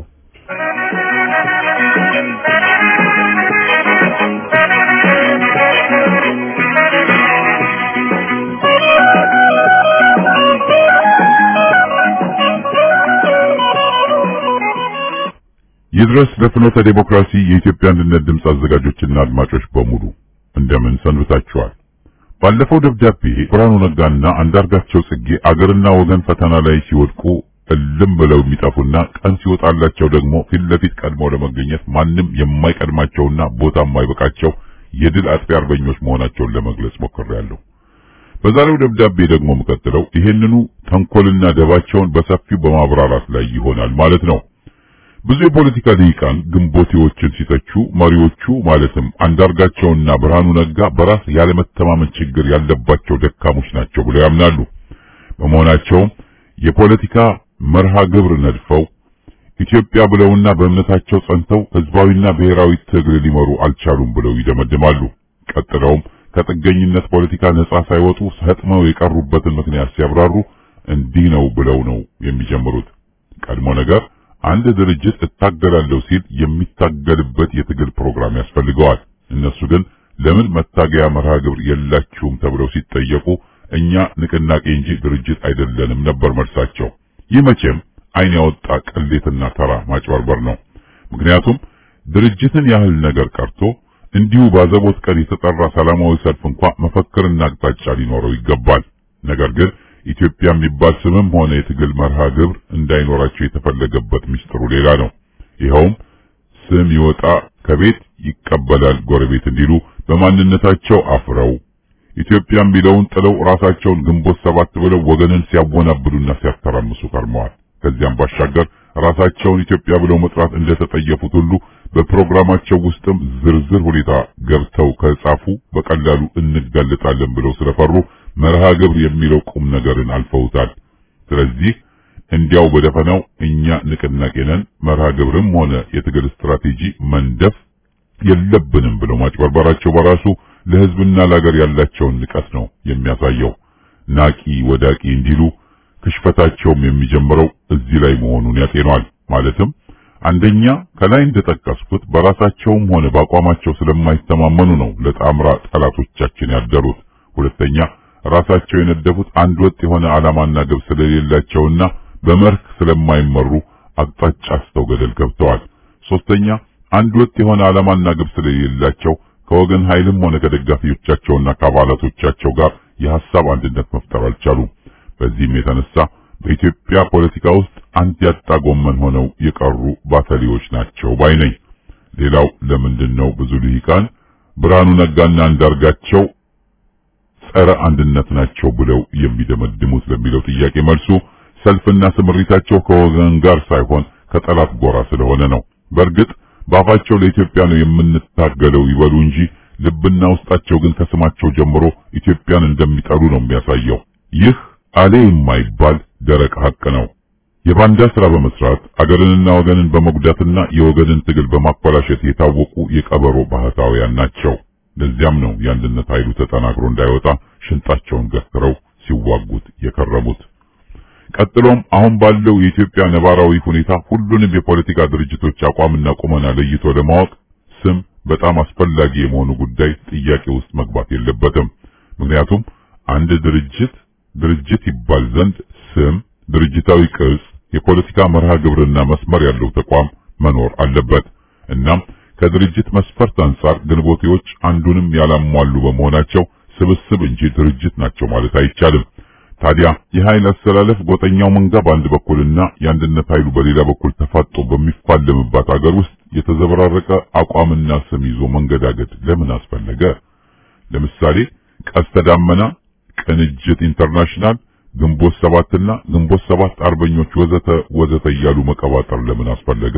ይድረስ ለፍኖተ ዴሞክራሲ የኢትዮጵያ አንድነት ድምፅ አዘጋጆችና አድማጮች በሙሉ እንደምን ሰንብታችኋል? ባለፈው ደብዳቤ ብርሃኑ ነጋና አንዳርጋቸው ጽጌ አገርና ወገን ፈተና ላይ ሲወድቁ እልም ብለው የሚጠፉና ቀን ሲወጣላቸው ደግሞ ፊት ለፊት ቀድመው ለመገኘት ማንም የማይቀድማቸውና ቦታ የማይበቃቸው የድል አጥፊ አርበኞች መሆናቸውን ለመግለጽ ሞክሬያለሁ። በዛሬው ደብዳቤ ደግሞ የምቀጥለው ይሄንኑ ተንኮልና ደባቸውን በሰፊው በማብራራት ላይ ይሆናል ማለት ነው። ብዙ የፖለቲካ ልሂቃን ግንቦቴዎችን ሲተቹ መሪዎቹ ማለትም አንዳርጋቸውና ብርሃኑ ነጋ በራስ ያለመተማመን ችግር ያለባቸው ደካሞች ናቸው ብለው ያምናሉ። በመሆናቸውም የፖለቲካ መርሃ ግብር ነድፈው ኢትዮጵያ ብለውና በእምነታቸው ጸንተው ህዝባዊና ብሔራዊ ትግል ሊመሩ አልቻሉም ብለው ይደመድማሉ። ቀጥለውም ከጥገኝነት ፖለቲካ ነጻ ሳይወጡ ሰጥመው የቀሩበትን ምክንያት ሲያብራሩ እንዲህ ነው ብለው ነው የሚጀምሩት። ቀድሞ ነገር አንድ ድርጅት እታገላለሁ ሲል የሚታገልበት የትግል ፕሮግራም ያስፈልገዋል። እነሱ ግን ለምን መታገያ መርሃ ግብር የላችሁም ተብለው ሲጠየቁ እኛ ንቅናቄ እንጂ ድርጅት አይደለንም ነበር መልሳቸው። ይህ መቼም ዓይን ያወጣ ቅሌትና ተራ ማጭበርበር ነው። ምክንያቱም ድርጅትን ያህል ነገር ቀርቶ እንዲሁ ባዘቦት ቀን የተጠራ ሰላማዊ ሰልፍ እንኳ መፈክርና አቅጣጫ ሊኖረው ይገባል። ነገር ግን ኢትዮጵያ የሚባል ስምም ሆነ የትግል መርሃ ግብር እንዳይኖራቸው የተፈለገበት ምስጢሩ ሌላ ነው። ይኸውም ስም ይወጣ ከቤት ይቀበላል ጎረቤት እንዲሉ በማንነታቸው አፍረው ኢትዮጵያ የሚለውን ጥለው ራሳቸውን ግንቦት ሰባት ብለው ወገንን ሲያወናብዱና ሲያተራምሱ ከርመዋል። ከዚያም ባሻገር ራሳቸውን ኢትዮጵያ ብለው መጥራት እንደተጠየፉት ሁሉ በፕሮግራማቸው ውስጥም ዝርዝር ሁኔታ ገብተው ከጻፉ በቀላሉ እንጋለጣለን ብለው ስለፈሩ መርሃ ግብር የሚለው ቁም ነገርን አልፈውታል። ስለዚህ እንዲያው በደፈናው እኛ ንቅናቄ ነን፣ መርሃ ግብርም ሆነ የትግል ስትራቴጂ መንደፍ የለብንም ብለው ማጭበርበራቸው በራሱ ለሕዝብና ለሀገር ያላቸውን ንቀት ነው የሚያሳየው። ናቂ ወዳቂ እንዲሉ ክሽፈታቸውም የሚጀምረው እዚህ ላይ መሆኑን ያጤኗል። ማለትም አንደኛ ከላይ እንደጠቀስኩት በራሳቸውም ሆነ በአቋማቸው ስለማይተማመኑ ነው ለጣምራ ጠላቶቻችን ያደሩት። ሁለተኛ ራሳቸው የነደፉት አንድ ወጥ የሆነ ዓላማና ግብ ስለሌላቸውና በመርህ ስለማይመሩ አቅጣጫ አስተው ገደል ገብተዋል። ሶስተኛ አንድ ወጥ የሆነ ዓላማና ግብ ስለሌላቸው ከወገን ኃይልም ሆነ ከደጋፊዎቻቸውና ከአባላቶቻቸው ጋር የሐሳብ አንድነት መፍጠር አልቻሉም። በዚህም የተነሳ በኢትዮጵያ ፖለቲካ ውስጥ አንድ ያጣ ጎመን ሆነው የቀሩ ባተሊዎች ናቸው ባይ ነኝ። ሌላው ለምንድን ነው ብዙ ልሂቃን ብርሃኑ ነጋና አንዳርጋቸው ጸረ አንድነት ናቸው ብለው የሚደመድሙት ለሚለው ጥያቄ መልሱ ሰልፍና ስምሪታቸው ከወገን ጋር ሳይሆን ከጠላት ጎራ ስለሆነ ነው። በእርግጥ በአፋቸው ለኢትዮጵያ ነው የምንታገለው ይበሉ እንጂ ልብና ውስጣቸው ግን ከስማቸው ጀምሮ ኢትዮጵያን እንደሚጠሉ ነው የሚያሳየው። ይህ አሌ የማይባል ደረቅ ሐቅ ነው። የባንዳ ስራ በመስራት አገርንና ወገንን በመጉዳትና የወገንን ትግል በማኮላሸት የታወቁ የቀበሮ ባህታውያን ናቸው። ለዚያም ነው የአንድነት ኃይሉ ተጠናክሮ እንዳይወጣ ሽንጣቸውን ገትረው ሲዋጉት የከረሙት። ቀጥሎም አሁን ባለው የኢትዮጵያ ነባራዊ ሁኔታ ሁሉንም የፖለቲካ ድርጅቶች አቋምና ቁመና ለይቶ ለማወቅ ስም በጣም አስፈላጊ የመሆኑ ጉዳይ ጥያቄ ውስጥ መግባት የለበትም። ምክንያቱም አንድ ድርጅት ድርጅት ይባል ዘንድ ስም፣ ድርጅታዊ ቅርጽ፣ የፖለቲካ መርሃ ግብርና መስመር ያለው ተቋም መኖር አለበት። እናም ከድርጅት መስፈርት አንጻር ግንቦቴዎች አንዱንም ያላሟሉ በመሆናቸው ስብስብ እንጂ ድርጅት ናቸው ማለት አይቻልም። ታዲያ የኃይል አስተላለፍ ጎጠኛው መንጋ በአንድ በኩልና የአንድነት ኃይሉ በሌላ በኩል ተፋጦ በሚፋለምባት አገር ውስጥ የተዘበራረቀ አቋምና ስም ይዞ መንገዳገድ ለምን አስፈለገ? ለምሳሌ ቀስተ ዳመና፣ ቅንጅት ኢንተርናሽናል፣ ግንቦት ሰባትና ግንቦት ሰባት አርበኞች ወዘተ ወዘተ እያሉ መቀባጠር ለምን አስፈለገ?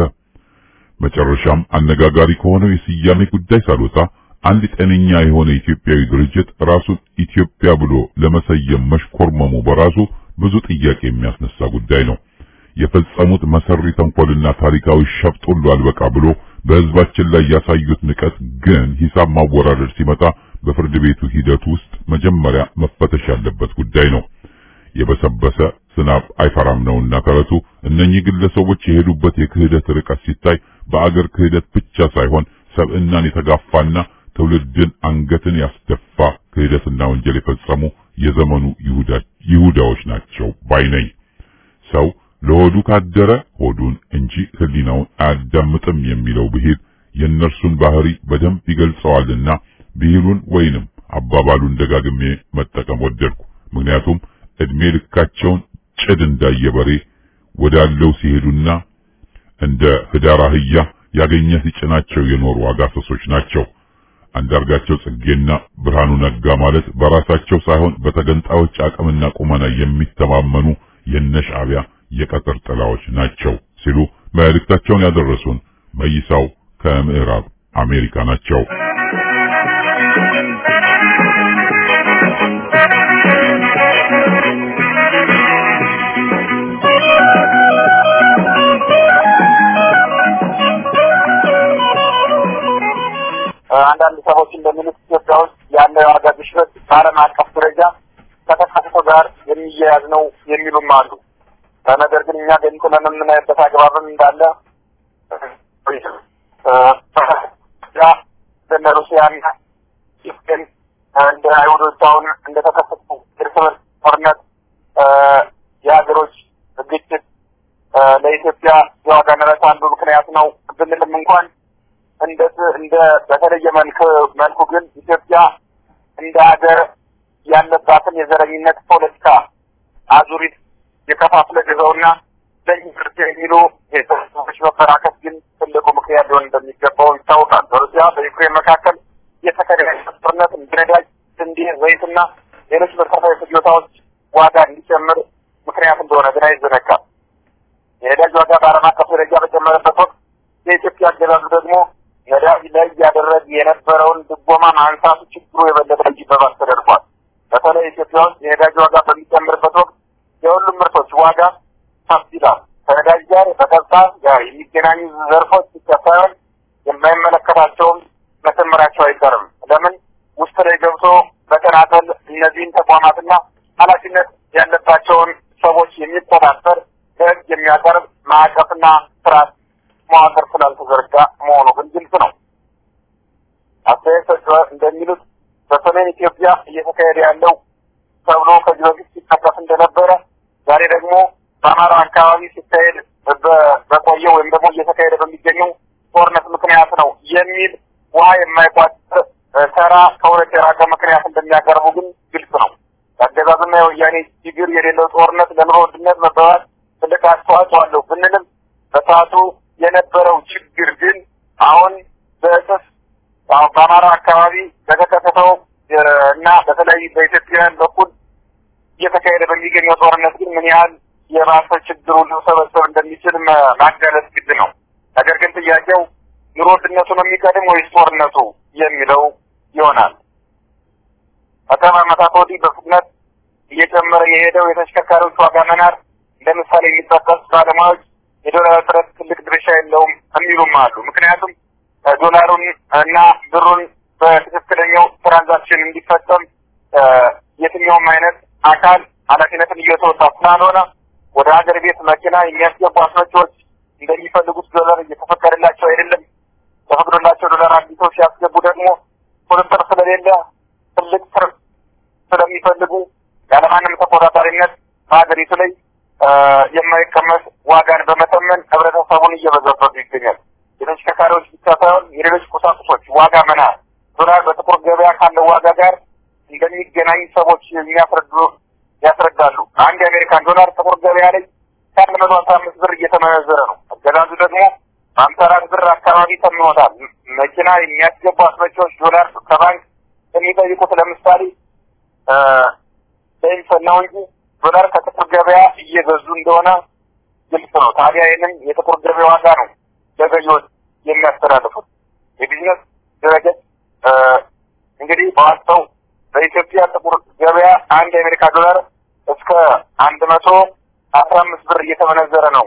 መጨረሻም አነጋጋሪ ከሆነው የስያሜ ጉዳይ ሳልወጣ አንድ ጤነኛ የሆነ ኢትዮጵያዊ ድርጅት ራሱን ኢትዮጵያ ብሎ ለመሰየም መሽኮርመሙ በራሱ ብዙ ጥያቄ የሚያስነሳ ጉዳይ ነው። የፈጸሙት መሰሪ ተንኮልና ታሪካዊ ሸፍጥ ሁሉ አልበቃ ብሎ በሕዝባችን ላይ ያሳዩት ንቀት ግን ሂሳብ ማወራረድ ሲመጣ በፍርድ ቤቱ ሂደት ውስጥ መጀመሪያ መፈተሽ ያለበት ጉዳይ ነው። የበሰበሰ ዝናብ አይፈራም ነውና ተረቱ። እነኚህ ግለሰቦች የሄዱበት የክህደት ርቀት ሲታይ በአገር ክህደት ብቻ ሳይሆን ሰብዕናን የተጋፋና ትውልድን አንገትን ያስደፋ ክህደትና ወንጀል የፈጸሙ የዘመኑ ይሁዳዎች ናቸው ባይ ነኝ። ሰው ለሆዱ ካደረ ሆዱን እንጂ ሕሊናውን አያዳምጥም የሚለው ብሂል የእነርሱን ባህሪ በደንብ ይገልጸዋልና ብሂሉን ወይንም አባባሉን ደጋግሜ መጠቀም ወደድኩ። ምክንያቱም እድሜ ልካቸውን ጭድ እንዳየ በሬ ወዳለው ሲሄዱና እንደ ህዳር አህያ ያገኘ ሲጭናቸው የኖሩ አጋሰሶች ናቸው። አንዳርጋቸው ጽጌና ብርሃኑ ነጋ ማለት በራሳቸው ሳይሆን በተገንጣዮች አቅምና ቁመና የሚተማመኑ የነሻዕቢያ የቀጠር ጥላዎች ናቸው ሲሉ መልእክታቸውን ያደረሱን መይሳው ከምዕራብ አሜሪካ ናቸው። እንደሚሉት ኢትዮጵያ ውስጥ ያለ የዋጋ ግሽበት በዓለም አቀፍ ደረጃ ከተከሰተው ጋር የሚያያዝ ነው የሚሉም አሉ። ነገር ግን እኛ ገንጥለን የምናይበት አግባብም እንዳለ እንደ ሩሲያና ዩክሬን እንደ አይሁዶች አሁን እንደተከሰቱ እርስ በርስ ጦርነት የሀገሮች ግጭት ለኢትዮጵያ የዋጋ ንረት አንዱ ምክንያት ነው ብንልም እንኳን እንደ እንደ በተለየ መልክ መልኩ ግን ኢትዮጵያ እንደ ሀገር ያለባትን የዘረኝነት ፖለቲካ አዙሪት የከፋፍለ ግዘውና ለኢምፕርት የሚሉ የተሰዎች መበራከት ግን ትልቁ ምክንያት ሊሆን እንደሚገባው ይታወቃል። በሩሲያ በዩክሬን መካከል የተካሄደ ጦርነት ነዳጅ፣ ስንዴ፣ ዘይትና ሌሎች መሰረታዊ ፍጆታዎች ዋጋ እንዲጨምር ምክንያት እንደሆነ ግን አይዘነጋም። የነዳጅ ዋጋ በዓለም አቀፍ ደረጃ በጨመረበት ወቅት የኢትዮጵያ አገዛዙ ደግሞ ነዳጅ ላይ እያደረገ የነበረውን ድጎማ ማንሳቱ ችግሩ የበለጠ እንዲባባስ ተደርጓል። በተለይ ኢትዮጵያ ውስጥ የነዳጅ ዋጋ በሚጨምርበት ወቅት የሁሉም ምርቶች ዋጋ ከፍ ይላል። ከነዳጅ ጋር በቀጥታ ጋር የሚገናኙ ዘርፎች ብቻ ሳይሆን የማይመለከታቸውም መጨመራቸው አይቀርም። ለምን ውስጥ ላይ ገብቶ በተናጠል እነዚህን ተቋማትና ኃላፊነት ያለባቸውን ሰዎች የሚቆጣጠር ለሕግ የሚያቀርብ ማዕቀፍና ስርዓት መዋቅር ስላልተዘረጋ መሆኑ ግን ግልጽ ነው። አስተያየት ሰጪዎች እንደሚሉት በሰሜን ኢትዮጵያ እየተካሄደ ያለው ተብሎ ከዚህ በፊት ሲጠቀስ እንደነበረ ዛሬ ደግሞ በአማራ አካባቢ ሲካሄድ በቆየው ወይም ደግሞ እየተካሄደ በሚገኘው ጦርነት ምክንያት ነው የሚል ውሃ የማይቋጥር ተራ ከእውነት የራቀ ምክንያት እንደሚያቀርቡ ግን ግልጽ ነው። የአገዛዙና የወያኔ ችግር የሌለው ጦርነት ለኑሮ ውድነት መባባስ ትልቅ አስተዋጽኦ አለው ብንልም በሰዓቱ የነበረው ችግር ግን አሁን በእጥፍ በአማራ አካባቢ በተከሰተው እና በተለይ በኢትዮጵያውያን በኩል እየተካሄደ በሚገኘው ጦርነት ግን ምን ያህል የባሰ ችግሩ ሊሰበሰብ እንደሚችል ማጋለጥ ግድ ነው። ነገር ግን ጥያቄው ኑሮ ውድነቱ ነው የሚቀድም ወይስ ጦርነቱ የሚለው ይሆናል። ከቅርብ ዓመታት ወዲህ በፍጥነት እየጨመረ የሄደው የተሽከርካሪዎች ዋጋ መናር እንደ ምሳሌ የሚጠቀስ ባለሙያዎች የዶላር እጥረት ትልቅ ድርሻ የለውም የሚሉም አሉ። ምክንያቱም ዶላሩን እና ብሩን በትክክለኛው ትራንዛክሽን እንዲፈጸም የትኛውም አይነት አካል ኃላፊነትን እየተወጣ ስላልሆነ ወደ ሀገር ቤት መኪና የሚያስገቡ አስመጪዎች እንደሚፈልጉት ዶላር እየተፈቀደላቸው አይደለም። ተፈቅዶላቸው ዶላር አግኝተው ሲያስገቡ ደግሞ ቁጥጥር ስለሌለ ትልቅ ትርፍ ስለሚፈልጉ ያለማንም ተቆጣጣሪነት በሀገሪቱ ላይ የማይቀመጥ ዋጋን በመተመን ህብረተሰቡን እየበዘበዙ ይገኛል። የተሽከርካሪዎች ብቻ ሳይሆን የሌሎች ቁሳቁሶች ዋጋ መናር ዶላር በጥቁር ገበያ ካለው ዋጋ ጋር እንደሚገናኝ ሰዎች የሚያስረዱ ያስረዳሉ። አንድ የአሜሪካን ዶላር ጥቁር ገበያ ላይ ከአንድ መቶ አስራ አምስት ብር እየተመነዘረ ነው። አገዛዙ ደግሞ በአምሳ አራት ብር አካባቢ ተምኖታል። መኪና የሚያስገቡ አስመጪዎች ዶላር ከባንክ የሚጠይቁት ለምሳሌ ለይምሰል ነው እንጂ ዶላር ከጥቁር ገበያ እየገዙ እንደሆነ ግልጽ ነው። ታዲያ ይህንን የጥቁር ገበያ ዋጋ ነው ለገዢዎች የሚያስተላልፉት። የቢዝነስ ድረገጽ እንግዲህ በዋስተው በኢትዮጵያ ጥቁር ገበያ አንድ የአሜሪካ ዶላር እስከ አንድ መቶ አስራ አምስት ብር እየተመነዘረ ነው።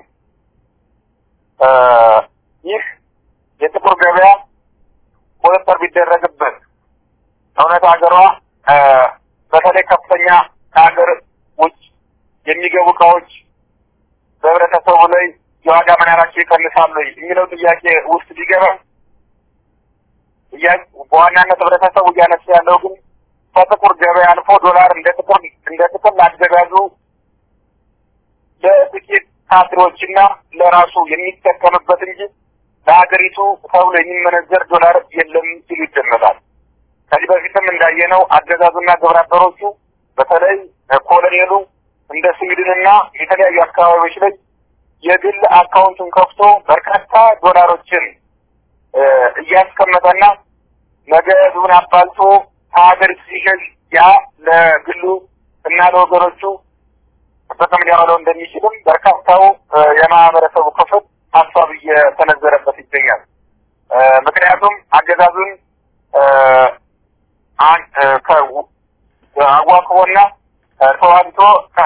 ይህ የጥቁር ገበያ ቁጥጥር ቢደረግበት እውነት ሀገሯ በተለይ ከፍተኛ ከሀገር ውጭ የሚገቡ እቃዎች በህብረተሰቡ ላይ የዋጋ መናራቸው ይቀንሳሉ የሚለው ጥያቄ ውስጥ ቢገባ በዋናነት ህብረተሰቡ እያነሳ ያለው ግን ከጥቁር ገበያ አልፎ ዶላር እንደ ጥቁር እንደ ጥቅል አገዛዙ ለጥቂት ካድሮችና ለራሱ የሚጠቀምበት እንጂ ለሀገሪቱ ተብሎ የሚመነዘር ዶላር የለም ሲሉ ይደመጣል። ከዚህ በፊትም እንዳየነው አገዛዙና ግብረ አበሮቹ በተለይ ኮሎኔሉ እንደ ስዊድንና የተለያዩ አካባቢዎች ላይ የግል አካውንቱን ከፍቶ በርካታ ዶላሮችን እያስቀመጠና ነገ ህዝቡን አባልቶ ከሀገር ሲሸሽ ያ ለግሉ እና ለወገኖቹ ጥቅም ሊያውለው እንደሚችልም በርካታው የማህበረሰቡ ክፍል ሀሳብ እየተነዘረበት ይገኛል። ምክንያቱም አገዛዙን አዋክቦና ተዋግቶ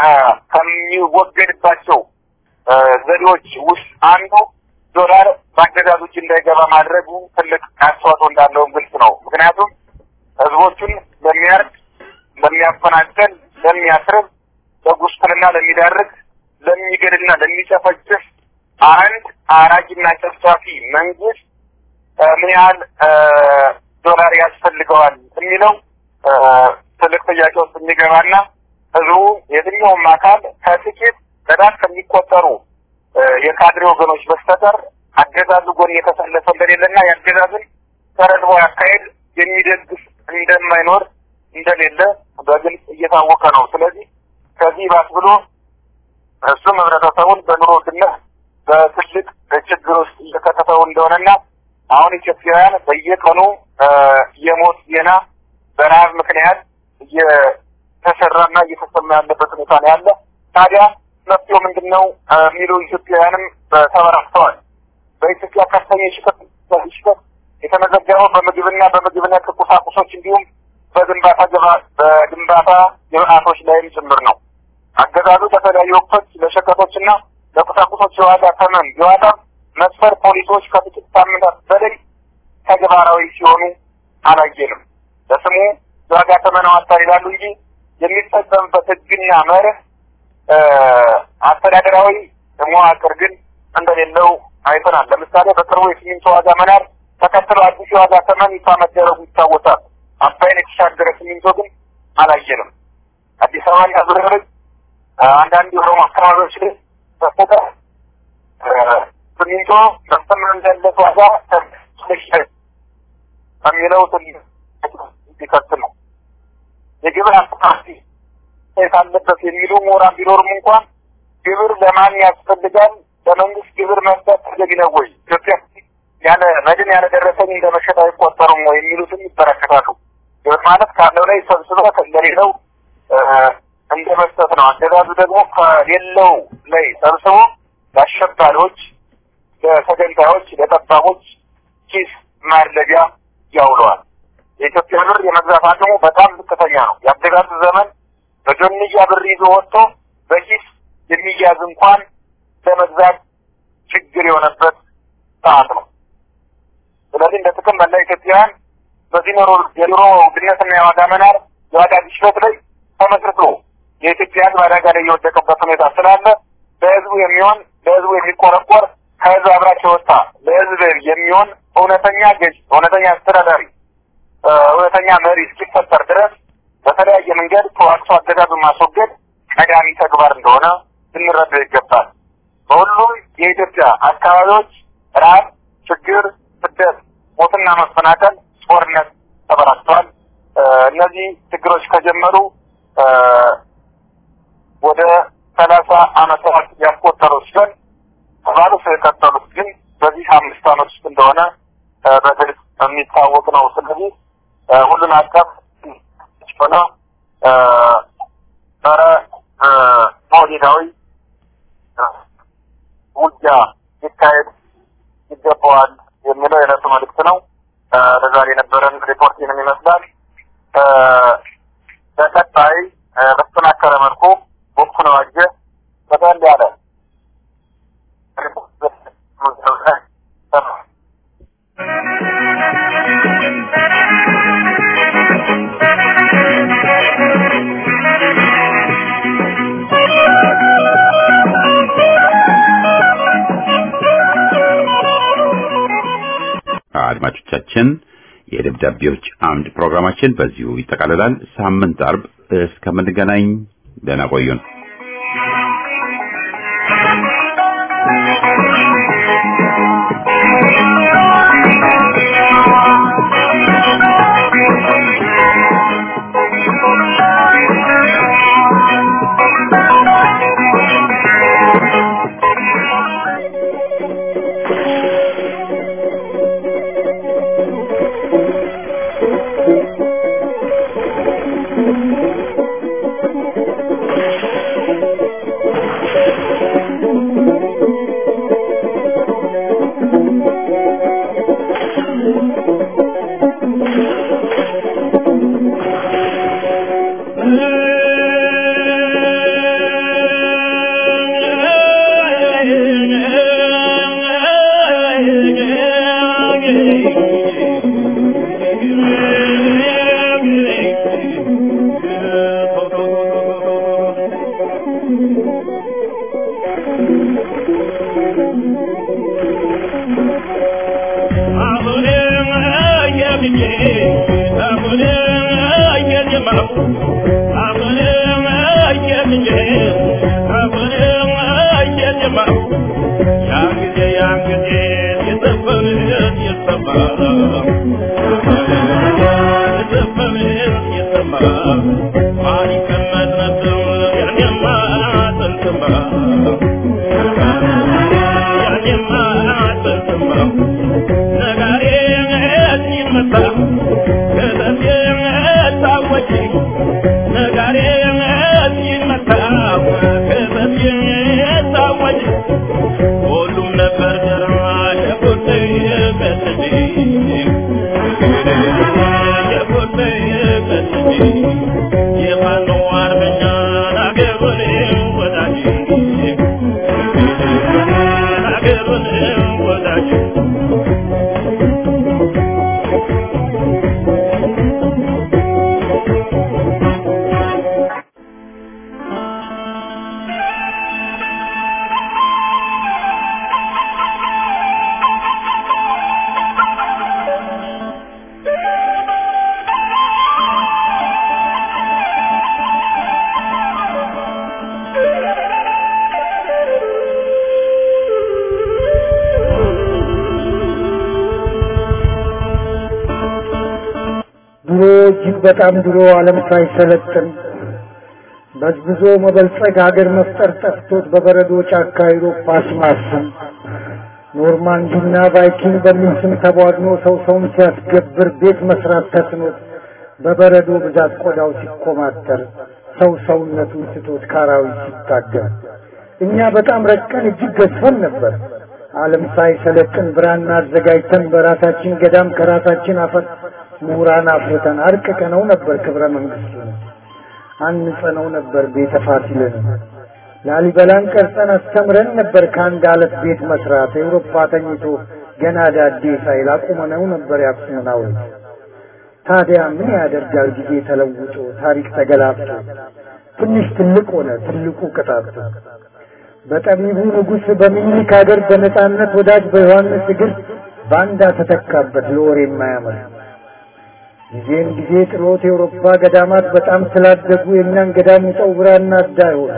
ከሚወገድባቸው ዘዴዎች ውስጥ አንዱ ዶላር በአገዛዙ እጅ እንዳይገባ ማድረጉ ትልቅ አስተዋጽኦ እንዳለውም ግልጽ ነው። ምክንያቱም ህዝቦቹን ለሚያርድ፣ ለሚያፈናቅል፣ ለሚያስርብ፣ ለጉስቁልና ለሚዳርግ፣ ለሚገድልና ለሚጨፈጭፍ አንድ አራጅና ጨፍጫፊ መንግስት ምን ያህል ዶላር ያስፈልገዋል የሚለው ትልቅ ጥያቄ ውስጥ የሚገባና ህዝቡ የትኛውም አካል ከጥቂት በጣም ከሚቆጠሩ የካድሬ ወገኖች በስተቀር አገዛዙ ጎን የተሰለፈ እንደሌለና የአገዛዝን ተረድቦ ያካሄድ የሚደግፍ እንደማይኖር እንደሌለ በግልጽ እየታወቀ ነው። ስለዚህ ከዚህ ባስ ብሎ እሱም ህብረተሰቡን በኑሮ ውድነት በትልቅ ችግር ውስጥ እየከተተው እንደሆነና አሁን ኢትዮጵያውያን በየቀኑ የሞት ዜና በረሀብ ምክንያት እየተሰራና እየተሰማ ያለበት ሁኔታ ነው ያለ። ታዲያ መፍትሄው ምንድን ነው የሚሉ ኢትዮጵያውያንም ተበራክተዋል። በኢትዮጵያ ከፍተኛ ሽፈት ሽፈት የተመዘገበው በምግብና በምግብ ነክ ቁሳቁሶች እንዲሁም በግንባታ በግንባታ ግብአቶች ላይም ጭምር ነው። አገዛዙ በተለያዩ ወቅቶች ለሸቀጦችና ለቁሳቁሶች የዋጋ ተመን የዋጋ መስፈር ፖሊሶች ከጥቂት ሳምንታት በላይ ተግባራዊ ሲሆኑ አላየንም። በስሙ የዋጋ ተመን አዋጥተዋል ይላሉ እንጂ የሚፈጸምበት ህግና መርህ አስተዳደራዊ መዋቅር ግን እንደሌለው አይተናል። ለምሳሌ በቅርቡ የሲሚንቶ ዋጋ መናር ተከትሎ አዲስ የዋጋ ተመን ይፋ መደረጉ ይታወሳል። አባይን የተሻገረ ሲሚንቶ ግን አላየንም። አዲስ አበባን ያዙረርግ አንዳንድ የኦሮሞ አካባቢዎች ላይ በፎቀ ሲሚንቶ በስተምር እንዳለት ዋጋ ከሚለው ሊከት ነው። የግብር አስተካፊ ሴት አለበት የሚሉ ምሁራን ቢኖርም እንኳን ግብር ለማን ያስፈልጋል? ለመንግስት ግብር መስጠት ተገቢ ነው ወይ? ኢትዮጵያ ያለ መድን ያለ ደረሰኝ እንደ መሸጥ አይቆጠሩም ወይ የሚሉትም ይበረከታሉ። ግብር ማለት ካለው ላይ ሰብስበህ እንደሌለው እንደ መስጠት ነው። አገዛዙ ደግሞ ከሌለው ላይ ሰብስቦ ለአሸባሪዎች፣ ለተገንጣዮች፣ ለጠባቦች ኪስ ማድለቢያ ያውለዋል። የኢትዮጵያ ብር የመግዛት አቅሙ በጣም ዝቅተኛ ነው። የአገዛዙ ዘመን በጆንያ ብር ይዞ ወጥቶ በኪስ የሚያዝ እንኳን ለመግዛት ችግር የሆነበት ሰዓት ነው። ስለዚህ እንደ ጥቅም መላ ኢትዮጵያውያን በዚህ ኑሮ የኑሮ ውድነትና የዋጋ መናር የዋጋ ግሽበት ላይ ተመስርቶ የኢትዮጵያ ሕዝብ አደጋ ላይ የወደቀበት ሁኔታ ስላለ ለሕዝቡ የሚሆን ለሕዝቡ የሚቆረቆር ከሕዝብ አብራች የወጣ ለሕዝብ የሚሆን እውነተኛ ገዥ፣ እውነተኛ አስተዳዳሪ፣ እውነተኛ መሪ እስኪፈጠር ድረስ በተለያየ መንገድ ተዋቅቶ አገዛዙን ማስወገድ ቀዳሚ ተግባር እንደሆነ ልንረዳው ይገባል። በሁሉም የኢትዮጵያ አካባቢዎች ረሃብ፣ ችግር፣ ስደት፣ ሞትና መፈናቀል፣ ጦርነት ተበራክተዋል። እነዚህ ችግሮች ከጀመሩ ወደ ሰላሳ ዓመታት ያስቆጠሩ ሲሆን ተባሉት የቀጠሉት ግን በዚህ አምስት ዓመት ውስጥ እንደሆነ በግልጽ የሚታወቅ ነው። ስለዚህ ሁሉን አቀፍ ሆነ ጸረ ሞዴላዊ ውጊያ ሊካሄድ ይገባዋል የሚለው የዕለቱ መልእክት ነው። ለዛሬ የነበረን ሪፖርት ይህንን ይመስላል። በቀጣይ በተጠናከረ መልኩ ወቅቱን ዋጀ በጠል ያለ አድማጮቻችን የደብዳቤዎች አምድ ፕሮግራማችን በዚሁ ይጠቃልላል። ሳምንት አርብ እስከምንገናኝ ደህና ቆዩን። ድሮ እጅግ በጣም ድሮ ዓለም ሳይሰለጥን በዝብዞ መበልጸግ ሀገር መፍጠር ጠፍቶት በበረዶ ጫካ አውሮፓ ሲማስን ኖርማንዲና ቫይኪንግ በሚል ስም ተቧድኖ ሰው ሰውን ሲያስገብር ቤት መስራት ተስኖት በበረዶ ብዛት ቆዳው ሲኮማተር ሰው ሰውነቱን ስቶት ካራዊት ሲታገል እኛ በጣም ረቀን እጅግ ገዝፈን ነበር። ዓለም ሳይሰለጥን ብራና አዘጋጅተን በራሳችን ገዳም ከራሳችን አፈር ምሁራን አፍርተን አርቅቀነው ነበር ክብረ መንግስቱን አንጸነው ነበር ቤተ ፋሲልን ላሊበላን ቀርጸን አስተምረን ነበር ከአንድ አለት ቤት መስራት ኤውሮፓ ተኝቶ ገና ዳዴ ሳይል አቁመነው ነበር ያክሱምን ሐውልት ታዲያ ምን ያደርጋል ጊዜ ተለውጦ ታሪክ ተገላብጦ ትንሽ ትልቅ ሆነ ትልቁ ቅጣቱ በጠቢቡ ንጉሥ በሚኒክ ሀገር በነጻነት ወዳጅ በዮሐንስ እግር ባንዳ ተተካበት ለወሬ የማያምር ጊዜን ጊዜ ጥሎት የአውሮፓ ገዳማት በጣም ስላደጉ የእኛን ገዳም ውጠው ብራና አዳ ይሆነ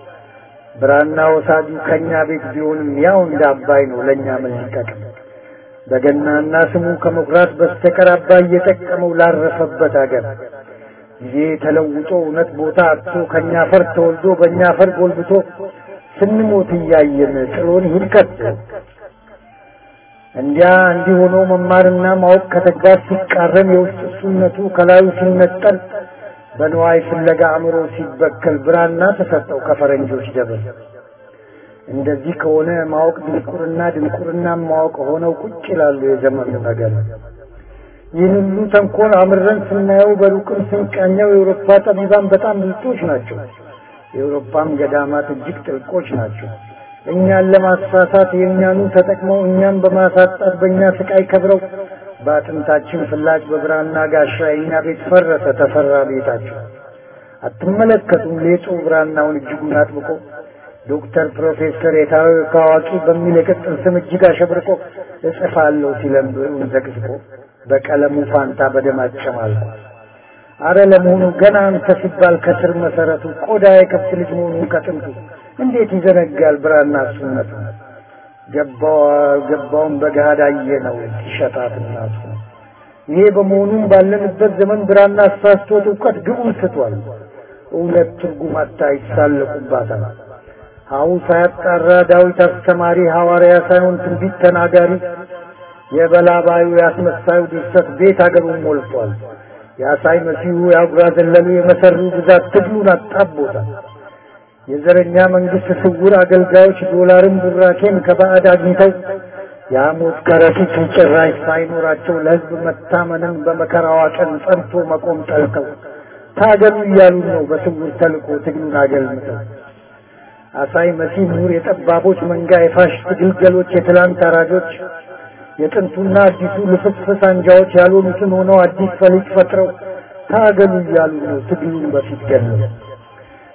ብራና ወሳጁ ከእኛ ቤት ቢሆንም ያው እንደ አባይ ነው ለእኛ ምን ሊጠቅም በገናና ስሙ ከመኩራት በስተቀር አባይ እየጠቀመው ላረፈበት አገር ጊዜ ተለውጦ እውነት ቦታ አጥቶ ከእኛ ፈር ተወልዶ በእኛ ፈር ጎልብቶ ስንሞት እያየን ጥሎን ይሂድ ከቶ እንዲያ እንዲህ ሆኖ መማርና ማወቅ ከተግባር ሲቃረን የውስጥ እሱነቱ ከላዩ ሲነጠል በንዋይ ፍለጋ አእምሮ ሲበከል ብራና ተሰጠው ከፈረንጆች ደብር። እንደዚህ ከሆነ ማወቅ ድንቁርና፣ ድንቁርና ማወቅ ሆነው ቁጭ ይላሉ የዘመኑ ነገር። ይህን ሁሉ ተንኮል አምረን ስናየው በሩቅም ስንቃኘው የአውሮፓ ጠቢባን በጣም ብልጦች ናቸው። የአውሮፓም ገዳማት እጅግ ጥልቆች ናቸው። እኛን ለማሳሳት የእኛኑ ተጠቅመው እኛን በማሳጣት በእኛ ስቃይ ከብረው በአጥንታችን ፍላጭ በብራና ጋሻ የእኛ ቤት ፈረሰ ተፈራ ቤታቸው። አትመለከቱም ሌጡ ብራናውን እጅጉን አጥብቆ ዶክተር ፕሮፌሰር የታወቀ አዋቂ በሚል የቅጽል ስም እጅግ አሸብርቆ እጽፋለሁ ሲለም ብዕሩን ዘቅዝቆ በቀለሙ ፋንታ በደም አጨማልቆ አረ ለመሆኑ ገና አንተ ሲባል ከስር መሰረቱ ቆዳ የከብት ልጅ መሆኑን ከጥንቱ እንዴት ይዘነጋል ብራና እሱነቱ ገባው ገባውን በገሃድ አየ ነው ሲሸጣት እናቱ ይሄ በመሆኑም ባለንበት ዘመን ብራና አሳስቶት እውቀት ግቡን ስቷል እውነት ትርጉም አታ ይሳለቁባታል ሀው ሳያጣራ ዳዊት አስተማሪ ሐዋርያ ሳይሆን ትንቢት ተናጋሪ የበላባዩ ያስመሳዩ ድርሰት ቤት አገሩን ሞልቷል የአሳይ መሲሁ የአጉራ ዘለሉ የመሰሩ ብዛት ትግሉን አጣቦታል የዘረኛ መንግስት ስውር አገልጋዮች ዶላርን ቡራኬን ከባዕድ አግኝተው የሐሞት ከረጢት ጭራሽ ሳይኖራቸው ለሕዝብ መታመንን በመከራዋ ቀን ጸንቶ መቆም ጠልተው ታገሉ እያሉ ነው በስውር ተልኮ ትግሉን አገልምተው አሳይ መሲህ ምሁር የጠባቦች መንጋ የፋሽስት ግልገሎች የትላንት አራጆች የጥንቱና አዲሱ ልፍስፍስ አንጃዎች ያልሆኑትን ሆነው አዲስ ፈሊጥ ፈጥረው ታገሉ እያሉ ነው ትግሉን በፊት ገለው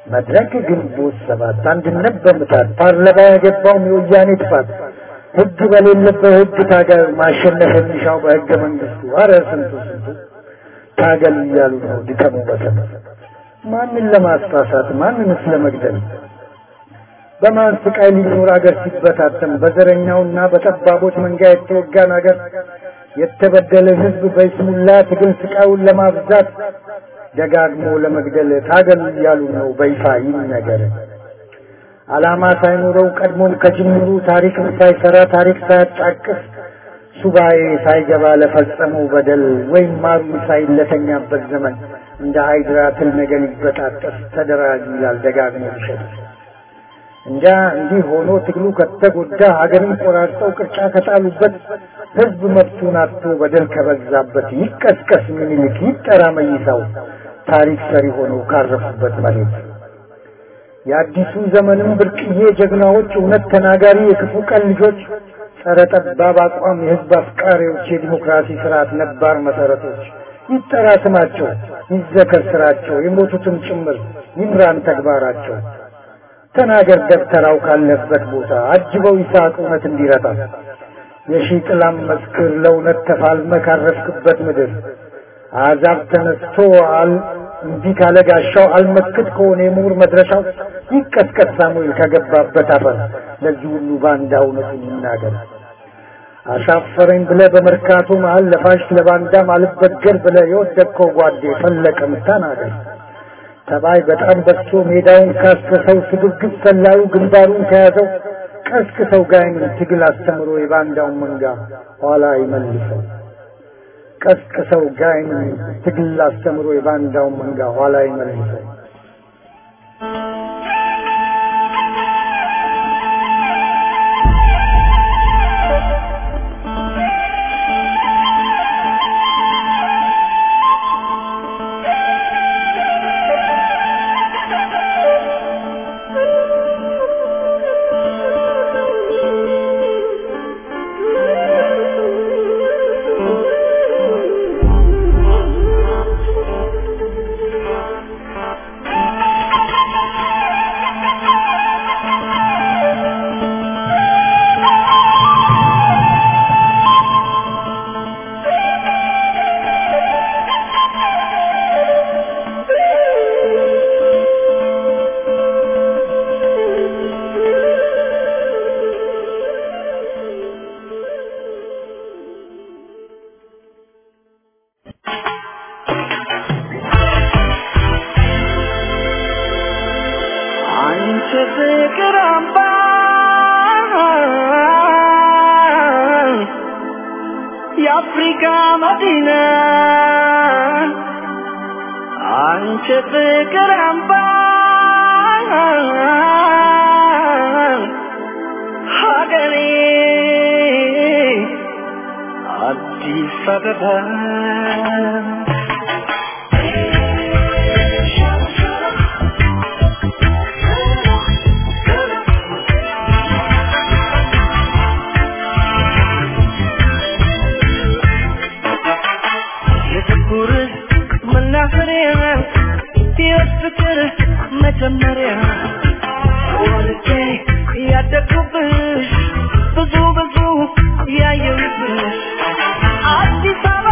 መድረክ ግንቦት ሰባት አንድነት በምታት ፓርላማ ያገባውም የወያኔ ጥፋት ህግ በሌለበት ህግ ታገል ማሸነፍ የሚሻው በህገ መንግስቱ አረ ስንቱ ስንቱ ታገል እያሉ ነው ድከሙ በተም ማንን ለማስፋሳት ማንንስ ለመግደል በማን ስቃይ ሊኖር አገር ሲበታተን በዘረኛውና በጠባቦች መንጋ የተወጋን አገር የተበደለ ህዝብ በይስሙላ ትግል ስቃዩን ለማብዛት ደጋግሞ ለመግደል ታገል እያሉ ነው በይፋ ይነገር። ዓላማ ሳይኖረው ቀድሞም ከጅምሩ ታሪክም ሳይሰራ ታሪክ ሳያጫቅስ ሱባኤ ሳይገባ ለፈጸመው በደል ወይም ማሩ ሳይለተኛበት ዘመን እንደ ሃይድራ ትል ነገር ይበጣጠስ ተደራጅ ይላል ደጋግሞ ይሸጥ እንጃ እንዲህ ሆኖ ትግሉ ከተጎዳ ሀገርን ቆራርጠው ቅርጫ ከጣሉበት ህዝብ መብቱን አጥቶ በደል ከበዛበት ይቀስቀስ ምኒልክ ይጠራ መይሳው ታሪክ ሰሪ ሆነው ካረፉበት መሬት የአዲሱ ዘመንም ብርቅዬ ጀግናዎች እውነት ተናጋሪ የክፉ ቀን ልጆች ጸረ ጠባብ አቋም የህዝብ አፍቃሪዎች የዲሞክራሲ ስርዓት ነባር መሰረቶች ይጠራ ስማቸው ይዘከር ስራቸው የሞቱትም ጭምር ይምራን ተግባራቸው ተናገር ደብተራው ካለበት ቦታ አጅበው ይስሐቅ እውነት እንዲረታ የሺህ ጥላም መስክር ለእውነት ተፋልመ ካረፍክበት ምድር አዛብ ተነስቶ አል እምቢ ካለ ጋሻው አልመክት ከሆነ የምሁር መድረሻው ይቀስቀስ ሳሙኤል ከገባበት አፈር ለዚህ ሁሉ ባንዳ እውነቱን ይናገር። አሻፈረኝ ብለ በመርካቶ መሀል ለፋሽ ለባንዳም አልበገር ብለ የወደቅከው ጓዴ ፈለቀም ተናገር። ተባይ በጣም በዝቶ ሜዳውን ካሰሰው ስግብግብ ሰላዩ ግንባሩን ከያዘው ቀስቅሰው ጋይምን ትግል አስተምሮ የባንዳውን መንጋ ኋላ ይመልሰው። ቀስቅሰው ጋይምን ትግል አስተምሮ የባንዳውን መንጋ ኋላ ይመልሰው። አንቺ ፍቅር አምባ የአፍሪካ መዲና አንቺ ፍቅር አምባ ሀገሬ አዲስ አበባ የፍቅር መናኸሪያ ሕይወት ፍቅር መጀመሪያ ወልጄ ያደግኩብሽ ብዙ ብዙ ያየሁብሽ አዲስ አበባ